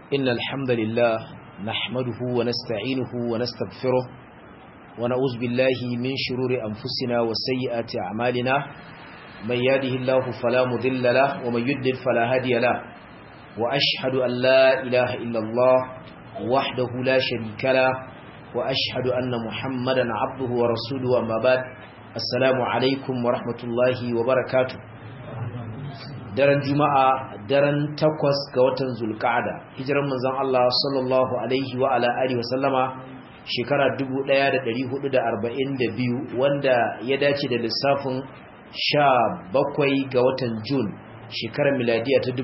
إن الحمد لله نحمده ونستعينه ونستغفره ونعوذ بالله من شرور أنفسنا وسيئات أعمالنا من يهده الله فلا مضل له ومن يضلل فلا هادي له وأشهد أن لا إله إلا الله وحده لا شريك له وأشهد أن محمدا عبده ورسوله أما بعد السلام عليكم ورحمة الله وبركاته daren juma'a daren takwas ga watan zulka'ada hijiran manzon Allah sallallahu alaihi wa ala alihi wasallama shekara 1442 wanda ya dace da lissafin 17 ga watan Jun shekarar miladiya ta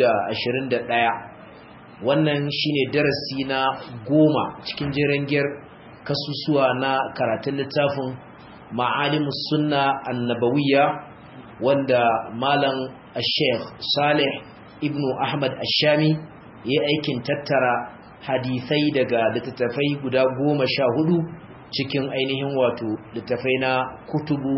2021 wannan shine darasi na goma cikin jirangiyar kasusuwa na karatun littafin ma'alimus sunna annabawiyya wanda malam Sheikh Saleh ibn Ahmad Ashami ya aikin tattara hadisai daga littattafai guda goma sha hudu cikin ainihin wato littattafai na kutubu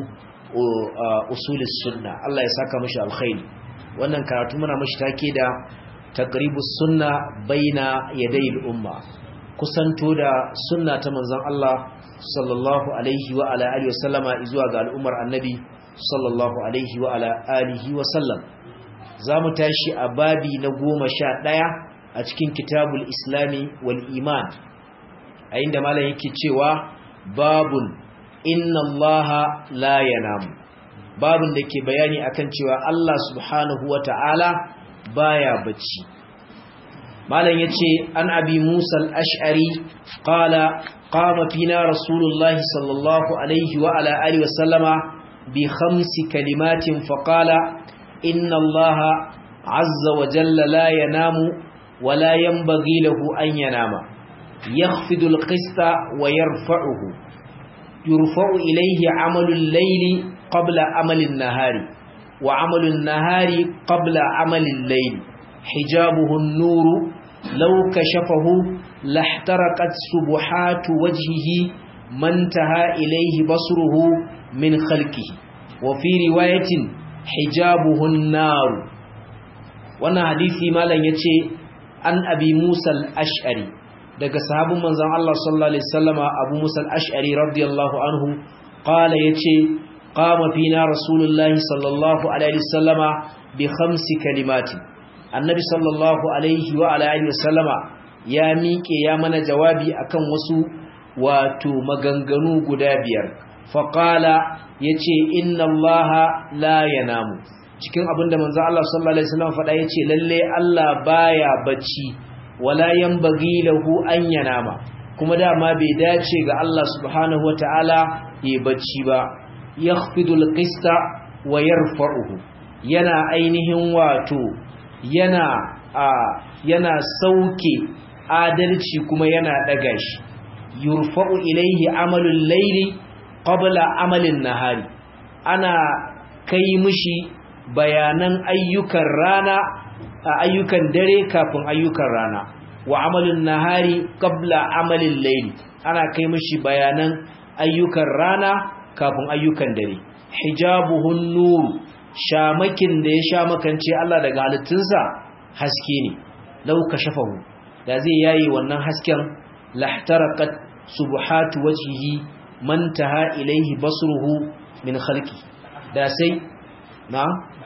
usulis sunna Allah ya saka mashi alkhairi wannan karatu muna mashi take da taqribus sunna baina yaday umma kusanto da sunna ta manzon Allah sallallahu alaihi wa ala alihi wasallama zuwa ga al'ummar annabi sallallahu alaihi wa ala alihi wa sallam za mu tashi a babi na goma sha ɗaya a cikin kitabul islami wal iman a inda malam yake cewa babun inna allaha la yanamu babun da ke bayani akan cewa Allah subhanahu wa ta'ala baya bacci malam yace an abi musa al-ash'ari qala qama fina rasulullahi sallallahu alaihi wa ala alihi wa sallama بخمس كلمات فقال إن الله عز وجل لا ينام ولا ينبغي له أن ينام يخفض القسط ويرفعه يرفع إليه عمل الليل قبل عمل النهار وعمل النهار قبل عمل الليل حجابه النور لو كشفه لاحترقت سبحات وجهه ما انتهى إليه بصره من خلقه وفي رواية حجابه النار wannan hadisi malam yace an abi Musa al-Ash'ari daga sahabin manzon Allah sallallahu alaihi wasallama Abu Musa al-Ash'ari radiyallahu anhu qala yace qama fina rasulullahi sallallahu alaihi wasallama bi khamsi kalimati annabi sallallahu alaihi wa ala alihi wasallama ya miƙe ya mana jawabi akan wasu wato maganganu guda biyar faƙala ya ce inna allaha la yanamu cikin abinda manzo Allah sallallahu alaihi wasallam faɗa yace lalle Allah baya bacci wala yanbaghi lahu an yanama kuma dama bai dace ga Allah subhanahu wataala ya bacci ba yakhfidul qista wa yarfa'uhu yana ainihin wato yana a yana sauke adalci kuma yana daga shi yurfa'u ilaihi amalul layli qabla amalin nahari ana kai mishi bayanan ayyukan rana ayyukan dare kafin ayyukan rana wa amalin nahari qabla amalin layli ana kai mishi bayanan ayyukan rana kafin ayyukan dare hijabuhun nur shamakin da ya sha makance Allah daga halittunsa haske ne lau kashafahu da zai yayi wannan hasken lahtaraqat subhatu wajhihi mantaha ilaihi basruhu min khalqi da sai na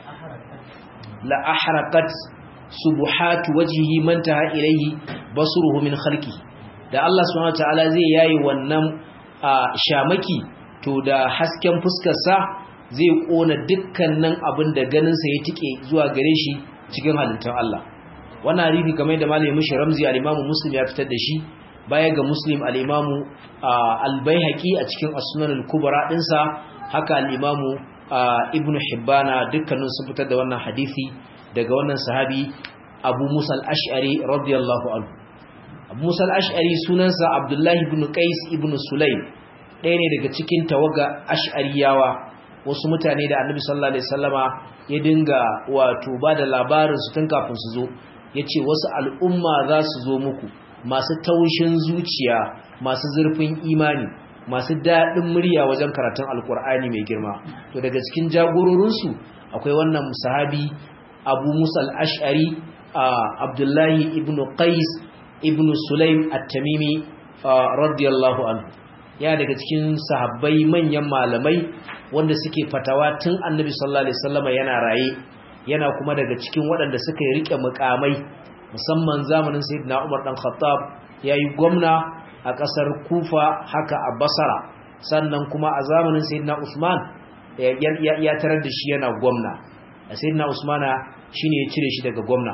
la ahraqat subuhatu wajhihi mantaha ilaihi basruhu min khalqi da Allah subhanahu wataala zai yayi wannan shamaki to da hasken fuskar sa zai kona dukkanin abin da ganin sa ya tike zuwa gare shi cikin halittun Allah wannan hadisi kamar da malamin shi Ramzi al-Imam Muslim ya fitar da shi baya ga muslim al'imamu albayhaki a cikin asunan al-kubra ɗinsa haka al'imamu ibn hibbana dukkanin sun fitar da wannan hadithi daga wannan sahabi abu musa al'ash'ari radiyallahu anhu abu musa al'ash'ari sunansa abdullahi ibn qais ibn sulaim ɗaya ne daga cikin tawaga ash'ariyawa wasu mutane da annabi sallallahu alaihi wasallama ya dinga wato ba da labarin su tun kafin su zo ya ce wasu al'umma za su zo muku masu taushin zuciya masu zurfin imani masu daɗin murya wajen karatun alkur'ani mai girma to daga cikin jagororinsu akwai wannan sahabi abu musa al'ash'ari abdullahi ibn qais ibn sulaim at-tamimi radiyallahu anhu ya daga cikin sahabbai manyan malamai wanda suke fatawa tun annabi sallallahu alaihi wasallam yana raye yana kuma daga cikin waɗanda suka yi rike mukamai musamman zamanin sayyidina Umar dan Khattab yayi gwamna a ƙasar Kufa haka a Basra sannan kuma a zamanin sayyidina Usman ya tarar da shi yana gwamna sayyidina Usmana shine ya cire shi daga gwamna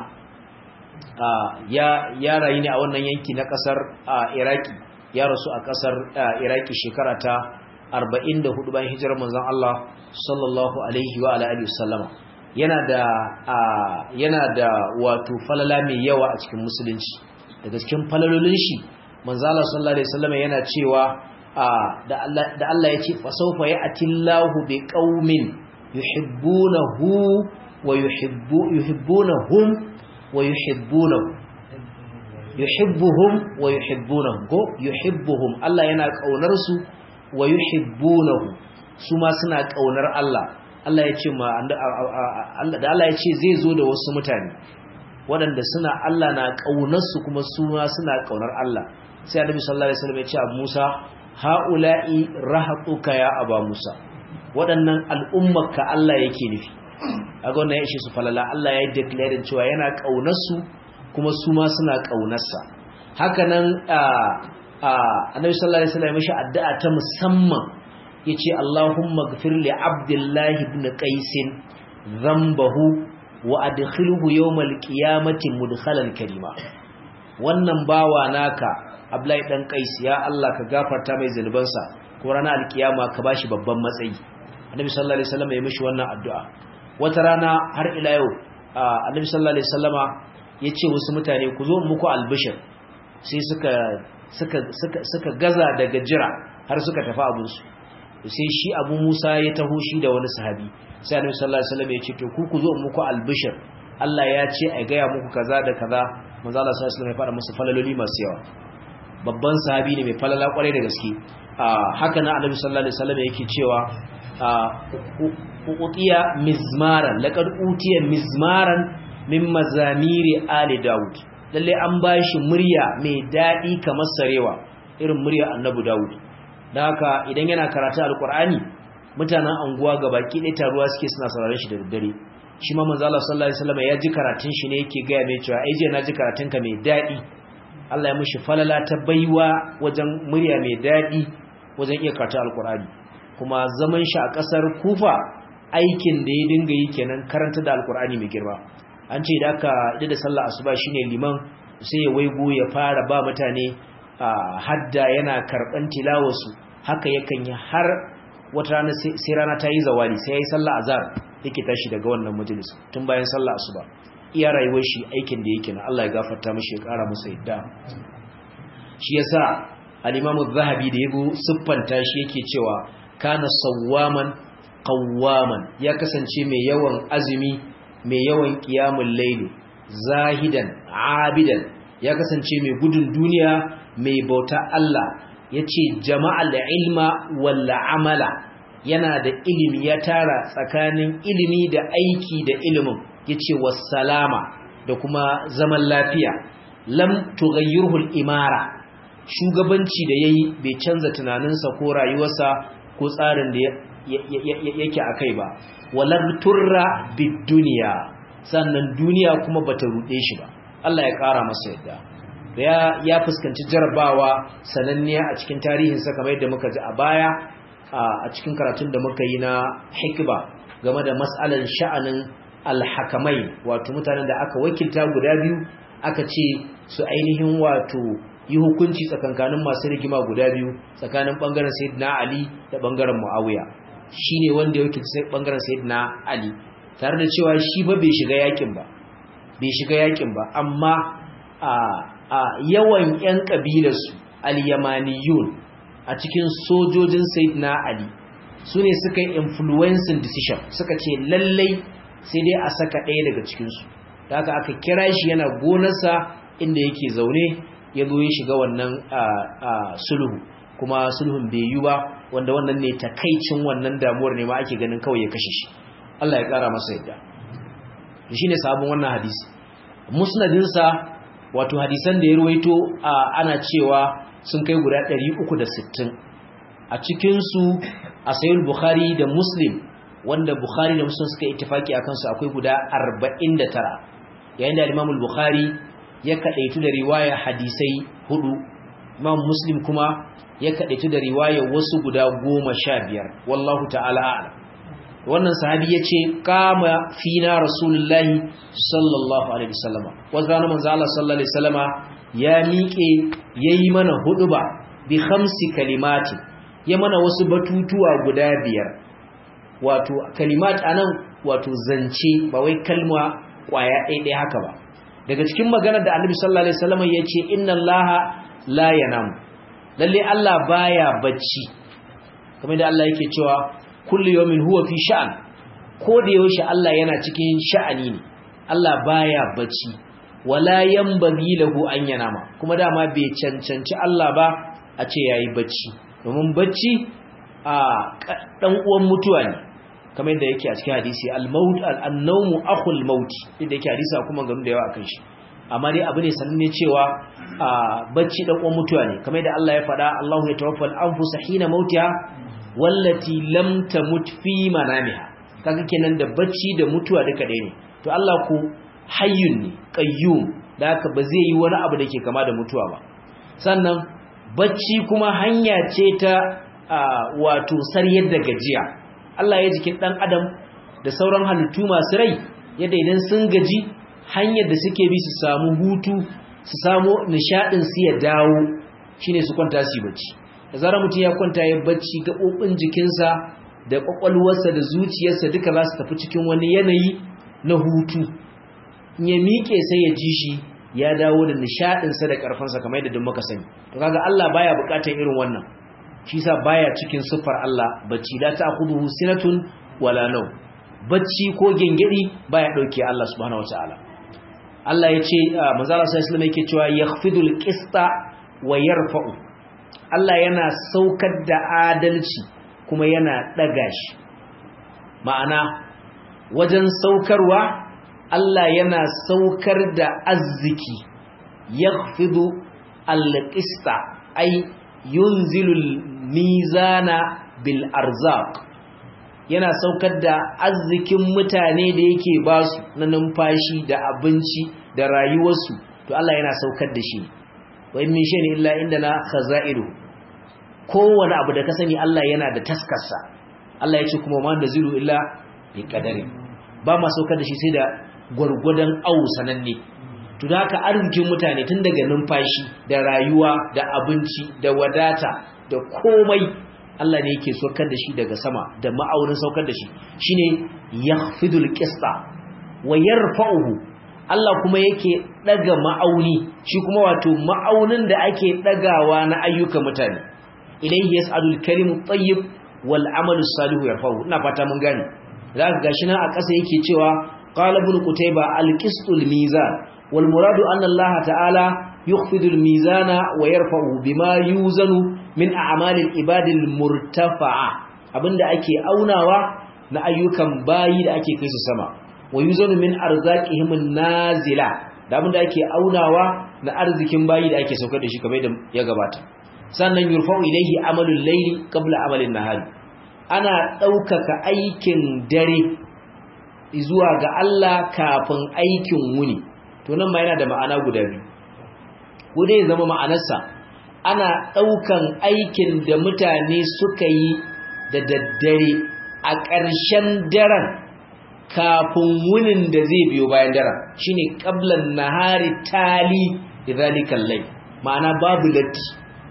ya ya rayu ne a wannan yanki na ƙasar Iraki ya rasu a ƙasar Iraki shekara ta 44 bayan hijirar manzon Allah sallallahu alaihi wa alihi wasallama yana da yana da wato falala mai yawa a cikin musulunci daga cikin falalolin shi manzo Allah sallallahu alaihi wasallam yana cewa da Allah da Allah ya ce fa sawfa ya'tillahu bi qaumin yuhibbunahu wa yuhibbu yuhibbunahum wa yuhibbunahu yuhibbuhum wa yuhibbunahum ko yuhibbuhum Allah yana kaunar su wa yuhibbunahu su ma suna kaunar Allah Allah ya ce ma da Allah ya ce zai zo da wasu mutane waɗanda suna Allah na ƙaunarsu kuma su ma suna ƙaunar Allah sai Annabi sallallahu alaihi wasallam ya ce a Musa haula'i rahatuka ya aba Musa waɗannan al'ummarka Allah yake nufi aga wannan ya ishe su falala Allah ya yi declare cewa yana ƙaunarsu kuma su ma suna ƙaunarsa haka nan Annabi sallallahu alaihi wasallam ya mishi addu'a ta musamman yace Allahumma ghfir li Abdullah ibn Qais dhanbahu wa adkhilhu yawmal qiyamati mudkhalan karima wannan bawa naka Abdullahi dan Qais ya Allah ka gafarta mai zanubansa ko ranar alkiyama ka bashi babban matsayi Annabi sallallahu alaihi wasallam ya mishi wannan addu'a wata rana har ila yau Annabi sallallahu alaihi wasallama yace wasu mutane ku zo muku albishir sai suka suka suka suka gaza daga jira har suka tafi abinsu sai shi abu musa ya taho shi da wani sahabi sai annabi sallallahu alaihi wasallam ya ce to ku ku zo muku albishir Allah ya ce a gaya muku kaza da kaza manzo Allah sallallahu alaihi wasallam ya fara musu falaloli masu yawa babban sahabi ne mai falala kwarai da gaske haka nan annabi sallallahu alaihi wasallam yake cewa utiya mizmaran laqad utiya mizmaran min mazamiri ali daud lalle an bashi murya mai dadi kamar sarewa irin murya annabi daud da haka idan yana karatu alkur'ani mutanen anguwa gabaki ɗaya taruwa suke suna sauraron shi da daddare shi ma manzo Allah sallallahu alaihi wasallam ya ji karatun shi ne yake gaya mai cewa ai je na ji karatun ka mai daɗi Allah ya mishi falala ta baiwa wajen murya mai daɗi wajen iya karatu alkur'ani kuma zaman shi a ƙasar Kufa aikin da ya dinga yi kenan karanta da alkur'ani mai girma an ce da aka da da sallah asuba shine liman sai ya waigo ya fara ba mutane hadda yana karban tilawarsu haka yakan yi har wata rana sai rana ta yi zawali sai ya yi sallah azhar yake tashi daga wannan majalis tun bayan sallah asuba iya rayuwar shi aikin da yake na Allah ya gafarta mishi ya kara masa yadda shi yasa al-Imam az-Zahabi da yabo siffanta shi yake cewa kana sawwaman qawwaman ya kasance mai yawan azumi mai yawan qiyamul layli zahidan abidan ya kasance mai gudun duniya mai bauta Allah ya ce jama'al ilma walla amala yana da ilimi ya tara tsakanin ilimi da aiki da ilimin ya ce wassalama da kuma zaman lafiya lam tughayyirhul imara shugabanci da yayi bai canza tunaninsa ko rayuwarsa ko tsarin da yake akai ba walar turra bid duniya sannan duniya kuma bata rude shi ba Allah ya kara masa yadda ya fuskanci jarabawa sananniya a cikin tarihinsa kamar yadda muka ji a baya a cikin karatun da muka yi na hikba game da matsalar sha'anin alhakamai wato mutanen da aka wakilta guda biyu aka ce su ainihin wato yi hukunci tsakankanin masu rigima guda biyu tsakanin bangaren sayyidina ali da bangaren muawiya shine wanda ya wakilta bangaren sayyidina ali tare da cewa shi ba bai shiga yakin ba bai shiga yakin ba amma a a yawan 'yan ƙabilarsu al-yamaniyun a cikin sojojin sayyidina ali su ne suka yi influencing decision suka ce lallai sai dai a saka ɗaya daga cikinsu da aka aka kira shi yana gonarsa inda yake zaune ya zo ya shiga wannan sulhu kuma sulhun bai yi ba wanda wannan ne takaicin wannan damuwar ne ma ake ganin kawai ya kashe shi Allah ya ƙara masa yadda shi ne sabon wannan hadisi musnadinsa wato hadisan da ya ruwaito ana cewa sun kai guda 360 a cikinsu a sayul bukhari da muslim wanda bukhari da muslim suka ittifaki a kansu akwai guda 49 yayin da imam bukhari ya kadaitu da riwaya hadisai hudu imam muslim kuma ya kadaitu da riwaya wasu guda goma sha biyar wallahu ta'ala a'lam wannan sahabi ya ce kama fina rasulullahi sallallahu alaihi wasallama wasu ranar manzo Allah sallallahu alaihi wasallama ya miƙe yayi mana huduba bi khamsi kalimati ya mana wasu batutuwa guda biyar wato kalimat anan wato zance ba wai kalma kwaya ɗaya haka ba daga cikin maganar da annabi sallallahu alaihi wasallama ya ce inna allaha la yanam lalle Allah baya bacci kamar da Allah yake cewa kullu yawmin huwa fi sha'an ko da yaushe Allah yana cikin sha'ani ne Allah baya bacci wala yanbaghi lahu an yanama kuma dama bai cancanci Allah ba a ce yayi bacci domin bacci a dan uwan mutuwa ne kamar yadda yake a cikin hadisi al-maut al-nawmu akhul maut yadda yake hadisi kuma gamu da yawa akan shi amma dai abu ne sananne cewa bacci dan uwan mutuwa ne kamar yadda Allah ya faɗa Allahu yatawaffal anfusa hina mautiha wallati lam tamut fi manamiha kaga kenan da bacci da mutuwa duka ɗaya ne to Allah ku hayyun ne qayyum da haka ba zai yi wani abu da ke kama da mutuwa ba sannan bacci kuma hanya ce ta wato saryar da gajiya Allah ya jikin dan adam da sauran halittu masu rai yadda idan sun gaji hanyar da suke bi su samu hutu su samu nishadin su ya dawo shine su kwanta su bacci da zarar mutum ya kwanta ya bacci gaɓoɓin jikinsa da ƙwaƙwalwarsa da zuciyarsa duka za su tafi cikin wani yanayi na hutu ya miƙe sai ya ji shi ya dawo da nishaɗinsa da ƙarfansa kamar yadda muka sani to kaga Allah baya buƙatar irin wannan shi sa baya cikin siffar Allah bacci la ta'khudhuhu sinatun wala naw bacci ko gengedi baya dauke Allah subhanahu wataala Allah ya ce manzo Allah sallallahu alaihi wasallam yake cewa yakhfidul qista wa yarfa'u Allah yana saukar da adalci kuma yana ɗaga shi ma'ana wajen saukarwa Allah yana saukar da arziki yakhfidu al-qista ay yunzilul mizana bil arzaq yana saukar da arzikin mutane da yake basu na numfashi da abinci da rayuwarsu to Allah yana saukar da shi wa in min shay'in illa indana khaza'iru kowane abu da ka sani Allah yana da taskarsa Allah ya ce kuma ma da ziru illa bi qadari ba ma saukar da shi sai da gwargwadon au sananne to da haka arzikin mutane tun daga numfashi da rayuwa da abinci da wadata da komai Allah ne yake saukar da shi daga sama da ma'aunin saukar da shi shine yakhfidul qista wa yarfa'uhu Allah kuma yake daga ma'auni shi kuma wato ma'aunin da ake dagawa na ayyukan mutane ilayhi yas'alul kalimu tayyib wal amalu salihu yarfa'u ina fata mun gane zaka gashi nan a ƙasa yake cewa qala ibn qutayba al qistul mizan wal muradu anna Allah ta'ala yukhfidu al mizana wa yarfa'u bima yuzanu min a'mali al ibadi al murtafa'a abinda ake aunawa na ayyukan bayi da ake kai su sama wa yuzanu min arzaqihim nazila da abinda ake aunawa na arzikin bayi da ake saukar da shi kamar da ya gabata sannan yurfa'u ilayhi amalul layli qabla amalin nahari ana daukaka aikin dare zuwa ga Allah kafin aikin wuni to nan ma yana da ma'ana guda biyu ko dai zama ma'anarsa ana daukan aikin da mutane suka yi da daddare a ƙarshen daren kafin wunin da zai biyo bayan daren shine qablan nahari tali idhalikal layl ma'ana babu latti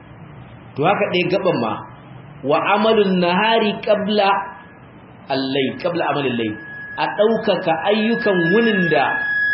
to haka ɗaya gaban ma wa amalun nahari qabla allai qabla amalin lai a ɗaukaka ayyukan wunin da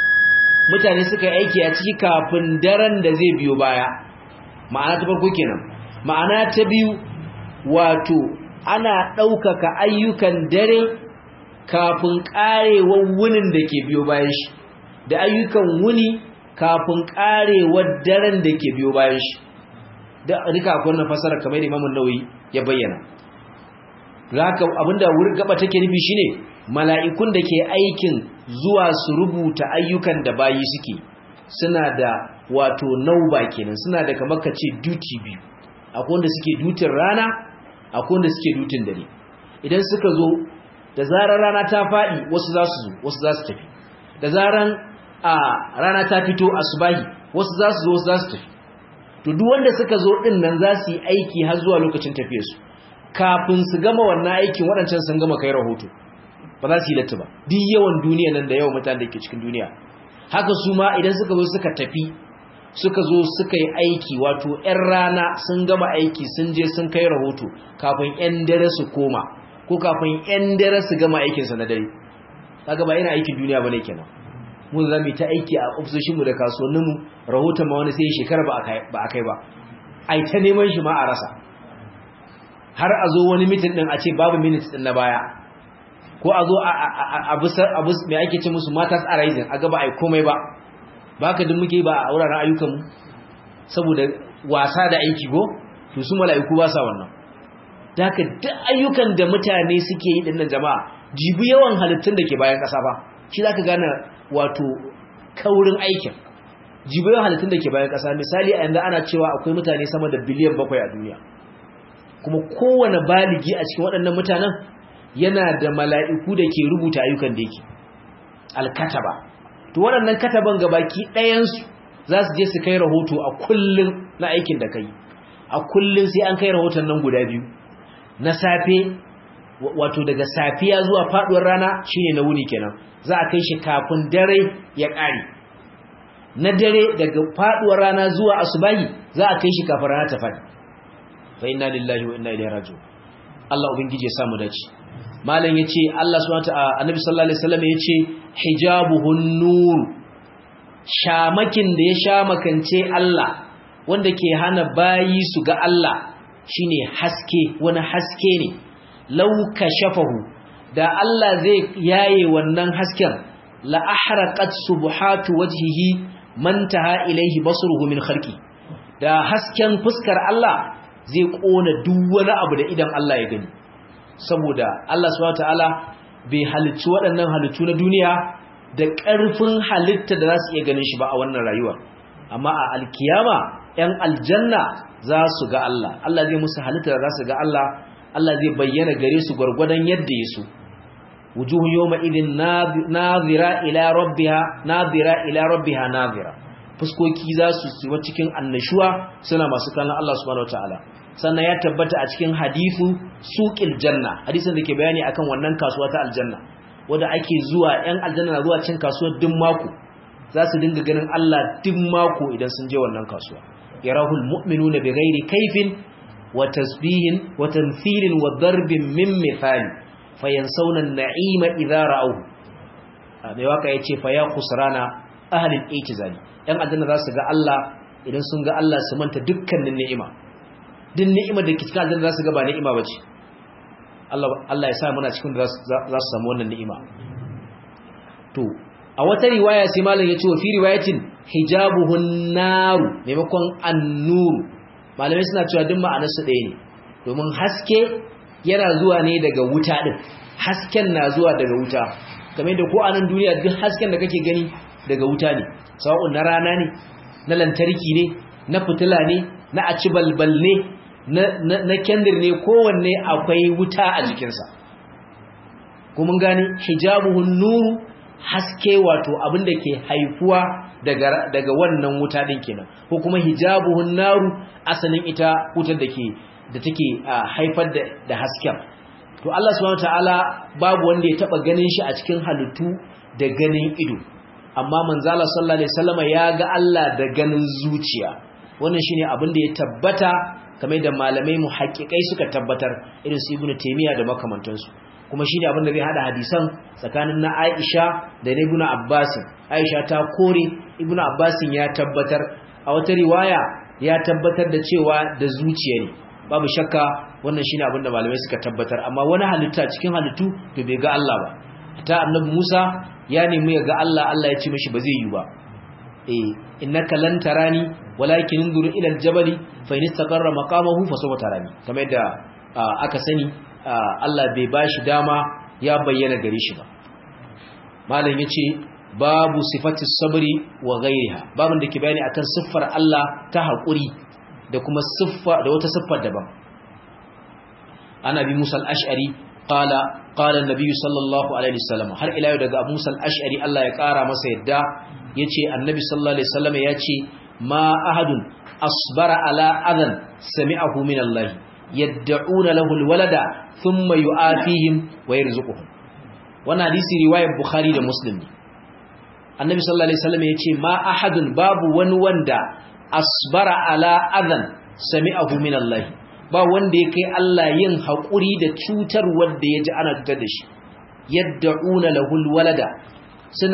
mutane suka yi aiki a ciki kafin daren da zai biyo baya ma'ana ta farko kenan ma'ana ta biyu wato ana ɗaukaka ayyukan dare kafin ƙarewar wunin da ke biyo bayan shi da ayyukan wuni kafin ƙarewar daren da ke biyo bayan shi da rika akwai wannan fasara kamar Imam Nawawi ya bayyana haka abinda wurin gaba take nufi shine mala'ikun da ke aikin zuwa su rubuta ayyukan da bayi suke suna da wato nauba kenan suna da kamar kace duty biyu akwai wanda suke dutin rana akwai wanda suke dutin dare idan suka zo da zarar rana ta faɗi wasu za su zo wasu za su tafi da zarar a rana ta fito asubahi wasu za su zo wasu za su tafi to duk wanda suka zo din nan za su yi aiki har zuwa lokacin tafiyarsu kafin su gama wannan aikin waɗancan sun gama kai rahoto ba za su yi latti ba duk yawan duniya nan da yawan mutane da ke cikin duniya haka su ma idan suka zo suka tafi suka zo suka yi aiki wato 'yan rana sun gama aiki sun je sun kai rahoto kafin 'yan dare su koma ko kafin 'yan dare su gama aikinsa na dare kaga ba yana aikin duniya bane kenan mun za mu ta aiki a ofisoshinmu da kasuwanninmu rahoton ma wani sai shekara ba a kai ba ai ta neman shi ma a rasa har a zo wani mitin din a ce babu minutes din na baya ko a zo a abu mai ake ce musu matas a rising a gaba ai komai ba ba ka duk muke ba a wuraren ayyukanmu saboda wasa da aiki go to su mala'iku ba sa wannan da haka duk ayyukan da mutane suke yi dinnan jama'a jibi yawan halittun da ke bayan ƙasa ba shi za ka gane wato kaurin aikin jibi yawan halittun da ke bayan ƙasa misali a yanzu ana cewa akwai mutane sama da biliyan bakwai a duniya kuma kowane baligi a cikin waɗannan mutanen yana da mala'iku da ke rubuta ayyukan da yake alkataba to waɗannan kataban gabaki ɗayansu za su je su kai rahoto a kullum na aikin da kai a kullum sai an kai rahoton nan guda biyu na safe wato daga safiya zuwa faɗuwar rana shine na wuni kenan za a kai shi kafin dare ya ƙare na dare daga faɗuwar rana zuwa asubahi za a kai shi kafin rana ta faɗi fa inna lillahi wa inna ilaihi raji'un Allah ubangiji ya samu dace malam yace Allah subhanahu wa ta'ala annabi sallallahu alaihi wasallam yace hijabuhun nur shamakin da ya shamakance Allah wanda ke hana bayi su ga Allah shine haske wani haske ne law kashafahu da Allah zai yaye wannan hasken la ahraqat subhatu wajhihi mantaha ilayhi basruhu min khalqi da hasken fuskar Allah zai kona duk wani abu da idan Allah ya gani saboda Allah subhanahu wataala bai halicci waɗannan halittu na duniya da ƙarfin halitta da za su iya ganin shi ba a wannan rayuwa amma a alkiyama 'yan aljanna za su ga Allah Allah zai musu halitta da za su ga Allah Allah zai bayyana gare su gwargwadon yadda ya so wujuhu yawma idin nazira ila rabbiha nazira ila rabbiha nazira fuskoki za su tsiwa cikin annashuwa suna masu kallon Allah subhanahu wataala sannan ya tabbata a cikin hadithu suqil janna hadisin da ke bayani akan wannan kasuwa ta aljanna wanda ake zuwa yan aljanna na zuwa cin kasuwar duk mako za su dinga ganin Allah duk mako idan sun je wannan kasuwa yarahul mu'minuna bighairi kaifin wa tasbihin wa tamthilin wa darbin min mithali fayansawna an-na'ima idza ra'awhu mai waka yace fa ya khusrana ahli al-i'tizali yan aljanna za su ga Allah idan sun ga Allah su manta dukkanin ni'ima din ni'imar da ke cikin aljanna za su ga ba ni'ima bace Allah Allah ya sa muna cikin da za su samu wannan ni'ima to a wata riwaya sai malam ya ce wa fi riwayatin hijabuhun naru maimakon annuru malamai suna cewa duk ma'anar su ɗaya ne domin haske yana zuwa ne daga wuta din hasken na zuwa daga wuta kamar da ko a nan duniya duk hasken da kake gani daga wuta ne sawa'un na rana ne na lantarki ne na fitila ne na aci balbal ne na kendir ne kowanne akwai wuta a jikinsa kuma gani hijabuhun nuru haske wato abin da ke haifuwa daga wannan wuta din kenan ko kuma hijabuhun naru asalin ita wutar da ke da take haifar da hasken to Allah subhanahu wataala babu wanda ya taba ganin shi a cikin halittu da ganin ido amma manzala sallallahu alaihi wasallama ya ga Allah da ganin zuciya wannan shine abin da ya tabbata kamar da malamai muhaqqiqai suka tabbatar irin su ibnu taymiya da makamantansu kuma shine abin da zai hada hadisan tsakanin na Aisha da na Ibn Abbas Aisha ta kore Ibn Abbas ya tabbatar a wata riwaya ya tabbatar da cewa da zuciya ne babu shakka wannan shine abin da malamai suka tabbatar amma wani halitta cikin halittu to bai ga Allah ba ta annabi Musa ya nemi ya ga Allah Allah ya ce mishi ba zai yi ba eh innaka lan tarani walakin inzur ila aljabali fa in istaqarra maqamahu fa sawfa tarani kamar yadda aka sani Allah bai bashi dama ya bayyana gare shi ba malam yace babu sifati sabri wa ghairiha babun da ke bayani akan siffar Allah ta hakuri da kuma siffa da wata siffar daban ana bi Musa al-Ash'ari qala qala an-nabiy sallallahu alaihi wasallam har ila yau daga Abu Musa al-Ash'ari Allah ya kara masa yadda yace annabi sallallahu alaihi wasallam yace ma ahadun asbara ala adan sami'ahu min Allah yad'una lahu al-walada thumma yu'afihim wa yarzuquhum wannan hadisi riwayar Bukhari da Muslim ne annabi sallallahu alaihi wasallam yace ma ahadun babu wani wanda asbara ala adan sami'ahu min Allah ba wanda ya kai Allah yin haƙuri da cutar wanda ya ji ana cutar da shi yad'una lahul walada suna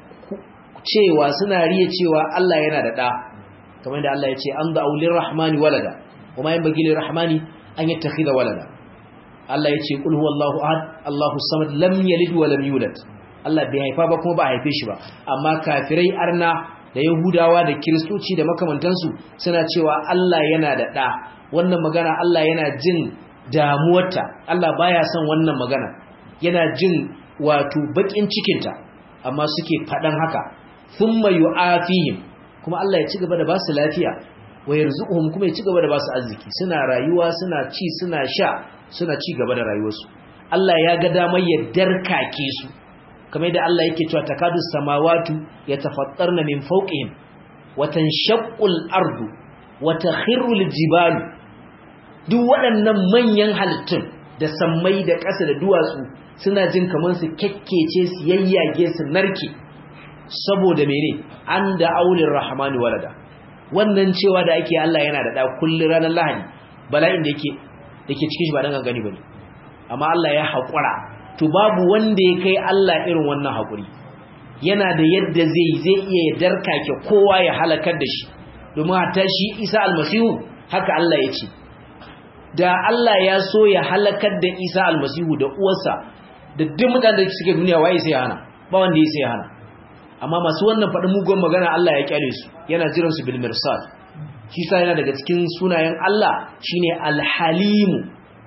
cewa suna riya cewa Allah yana da ɗa kamar da Allah ya ce an da'u lirrahmani walada kuma yin bagi lirrahmani an yattakhidha walada Allah ya ce qul huwallahu ahad Allahu samad lam yalid wa lam yulad Allah bai haifa ba kuma ba a haife shi ba amma kafirai arna da yahudawa da kiristoci da makamantansu suna cewa Allah yana da ɗa wannan magana Allah yana jin damuwarta Allah baya son wannan magana yana jin wato bakin cikinta amma suke faɗan haka thumma yu'afihim kuma Allah ya ci gaba da ba su lafiya wa yarzuquhum kuma ya ci gaba da ba su arziki suna rayuwa suna ci suna sha suna ci gaba da rayuwarsu Allah ya ga damar ya darkake su kamar da Allah yake cewa takadu samawatu yatafattarna min fawqihim wa tanshaqqu al-ardu wa takhiru al-jibalu duk waɗannan manyan halittun da sammai da ƙasa da duwatsu suna jin kamar su kekkece su yayyage su narke saboda mene an da aulin rahmani walada wannan cewa da ake Allah yana da da kullun ranar lahadi bala'in da yake dake cikin shi ba dan gangani bane amma Allah ya haƙura to babu wanda ya kai Allah irin wannan haƙuri yana da yadda zai zai iya ya darkake kowa ya halakar da shi domin hatta shi Isa almasihu haka Allah ya ce da Allah ya so ya halakar da Isa almasihu da uwarsa da duk mutanen da suke duniya waye sai ya hana ba wanda ya sai ya hana amma masu wannan faɗin mugun magana Allah ya kyale su yana jiran su bil mirsad shi sa yana daga cikin sunayen Allah shine alhalimu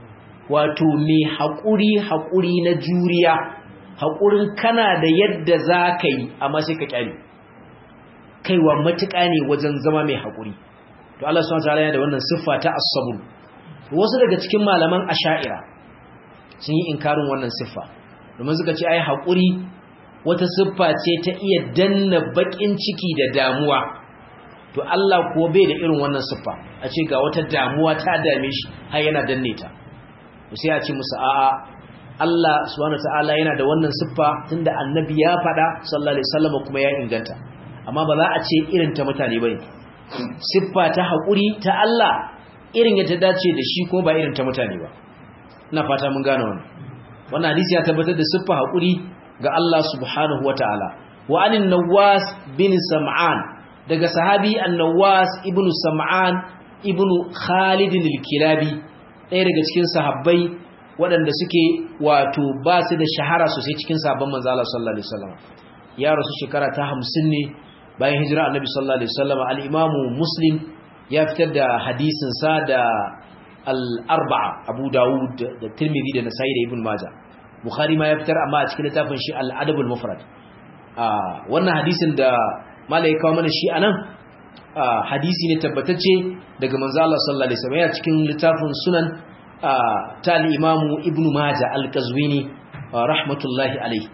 wato mai haƙuri haƙuri na juriya haƙurin kana da yadda za ka yi amma sai ka kyale kaiwa matuƙa ne wajen zama mai haƙuri to Allah subhanahu wataala yana da wannan siffa ta as-sabr wasu daga cikin malaman asha'ira sun yi inkarin wannan siffa domin suka ce ai haƙuri wata siffa ce ta iya danna baƙin ciki da damuwa to Allah ko bai da irin wannan siffa a ce ga wata damuwa ta dame shi har yana danne ta to sai a ce musu a'a Allah subhanahu wataala yana da wannan siffa tunda annabi ya faɗa sallallahu alaihi wasallam kuma ya inganta amma ba za a ce irin ta mutane bane siffa ta haƙuri ta Allah irin ya ta dace da shi ko ba irin ta mutane ba ina fata mun gane wannan wannan hadisi ya tabbatar da siffa haƙuri ga Allah subhanahu wataala wa anin nawas bin sam'an daga sahabi an-nawas ibnu sam'an ibnu khalid al-kilabi ɗaya daga cikin sahabbai waɗanda suke wato ba su da shahara sosai cikin sabon manzo Allah sallallahu alaihi wasallam ya rasu shekara ta 50 ne bayan hijira annabi sallallahu alaihi wasallam al-imam muslim ya fitar da hadisin sa da al-arba'a abu daud da tirmidhi da nasa'i da ibn majah bukhari ma ya fitar amma a cikin littafin shi al-adab al-mufrad wannan hadisin da malai kawo mana shi anan hadisi ne tabbatacce daga manzo Allah sallallahu alaihi wasallam ya cikin littafin sunan ta al-imam ibn majah al-qazwini rahmatullahi alaihi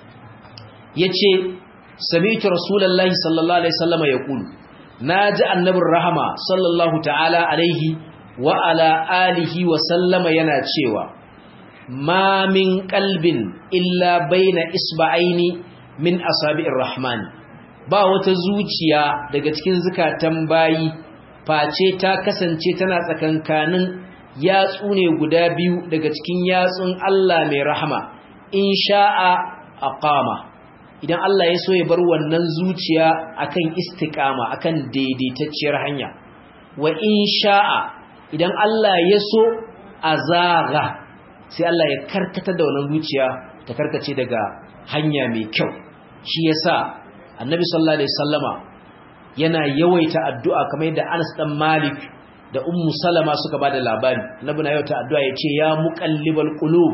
yace sami'tu rasulullahi sallallahu alaihi wasallam yaqulu naji annabin rahama sallallahu ta'ala alaihi wa ala alihi wa sallama yana cewa ma min qalbin illa baina isba'aini min asabi'ir rahmani ba wata zuciya daga cikin zukatan bayi face ta kasance tana tsakankanin yatsu ne guda biyu daga cikin yatsun Allah mai rahama in sha'a aqama idan Allah ya so ya bar wannan zuciya akan istiqama akan daidaitacciyar hanya wa in sha'a idan Allah ya so azaga sai Allah ya karkata da wannan zuciya ta karkace daga hanya mai kyau shi yasa annabi sallallahu alaihi wasallama yana yawaita addu'a kamar yadda Anas dan Malik da Ummu Salama suka bada labari annabi na yawaita addu'a yace ya muqallibal qulub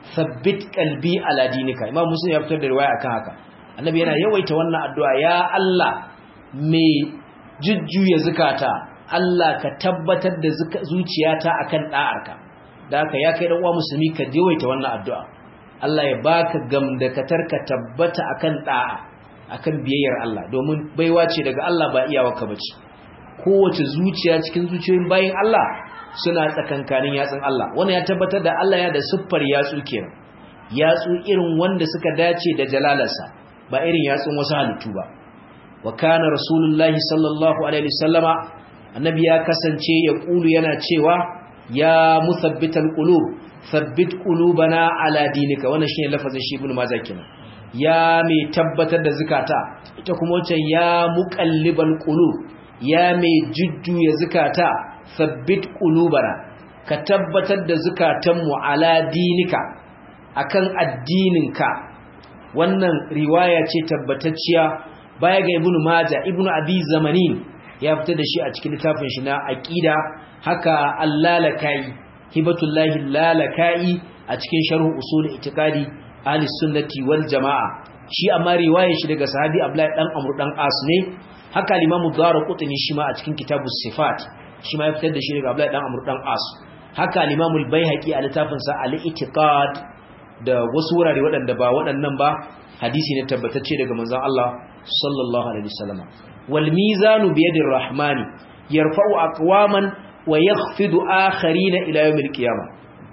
thabbit qalbi ala dinika imam muslim ya fitar da riwaya akan haka annabi yana yawaita wannan addu'a ya Allah mai jujjuya zakata Allah ka tabbatar da zuciyata akan da'arka da haka ya kai dan uwa musulmi ka yawaita wannan addu'a Allah ya baka gamdakatar ka tabbata akan da'a akan biyayyar Allah domin baiwa ce daga Allah ba iyawarka bace kowace zuciya cikin zuciyoyin bayin Allah suna tsakankanin yatsun Allah wannan ya tabbatar da Allah ya da siffar yatsu kenan yatsu irin wanda suka dace da jalalarsa ba irin yatsun wasu halittu ba wa kana rasulullahi sallallahu alaihi wasallama annabi ya kasance ya kulu yana cewa ya musabbital qulub thabbit qulubana ala dinika wannan shine lafazin shi ibn majah kenan ya mai tabbatar da zukata ita kuma wancan ya muqallibal qulub ya mai jujjuya zukata sabbit qulubana ka tabbatar da zukatanmu ala dinika akan addininka wannan riwaya ce tabbatacciya baya ga ibnu maja ibnu abi zamanin ya fitar da shi a cikin littafin shi na aqida haka allalakai hibatullahi lalakai a cikin sharh usul itiqadi ahli sunnati wal jamaa shi amma riwayar shi daga sahabi abdullahi dan amr dan as ne haka limamu darqutni shi ma a cikin kitabus sifat shi ma ya fitar da shi daga abdullahi dan amr dan as haka limamu al-baihaqi a littafin sa al-i'tiqad da wasu wurare waɗanda ba waɗannan ba hadisi ne tabbatacce daga manzon Allah sallallahu alaihi wasallam wal mizanu bi yadir rahmani yarfa'u aqwaman wa yakhfidu akharina ila yawmil qiyamah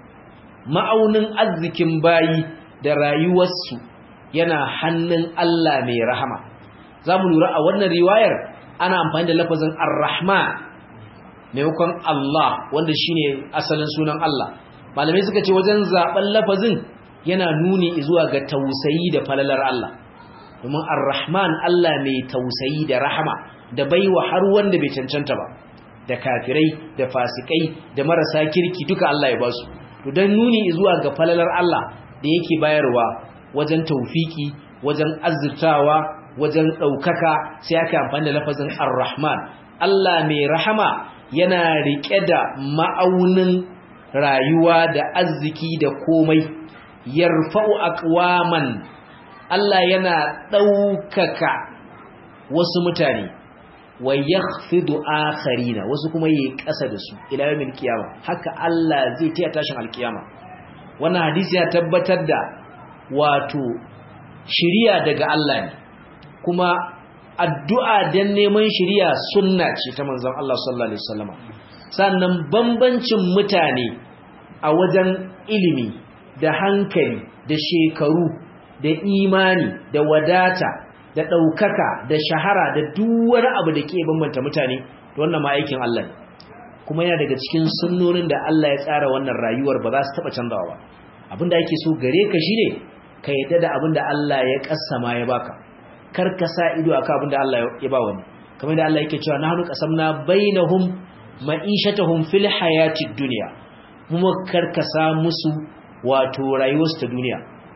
ma'aunin arzikin bayi da rayuwarsu yana hannun Allah mai rahama zamu lura a wannan riwayar ana amfani da lafazin ar-rahman maimakon Allah wanda shine asalin sunan Allah malamai suka ce wajen zaben lafazin yana nuni zuwa ga tausayi da falalar Allah domin ar-rahman Allah mai tausayi da rahama da baiwa har wanda bai cancanta ba da kafirai da fasikai da marasa kirki duka Allah ya ba su to dan nuni zuwa ga falalar Allah da yake bayarwa wajen taufiki wajen azzurtawa wajen daukaka sai aka amfani da lafazin ar-rahman Allah mai rahama yana rike da ma'aunin rayuwa da arziki da komai yarfa'u aqwaman Allah yana ɗaukaka wasu mutane wa yakhfidu akharina wasu kuma yi ƙasa da su ila yawmil qiyama haka Allah zai taya tashin alkiyama wannan hadisi ya tabbatar da wato shiriya daga Allah ne kuma addu'a dan neman shiriya sunna ce ta manzon Allah sallallahu alaihi wasallam sannan bambancin mutane a wajen ilimi da hankali da shekaru da imani da wadata da ɗaukaka da shahara da duwar abu da ke bambanta mutane da wannan ma aikin Allah ne kuma yana daga cikin sunnonin da Allah ya tsara wannan rayuwar ba za su taɓa canzawa ba abinda ake so gare ka shine ka yadda da abinda Allah ya kassama ya baka kar ka sa ido akan abinda Allah ya ba wani kamar da Allah yake cewa nahnu qasamna bainahum ma'ishatahum fil hayatid dunya kuma karkasa musu wato rayuwarsu ta duniya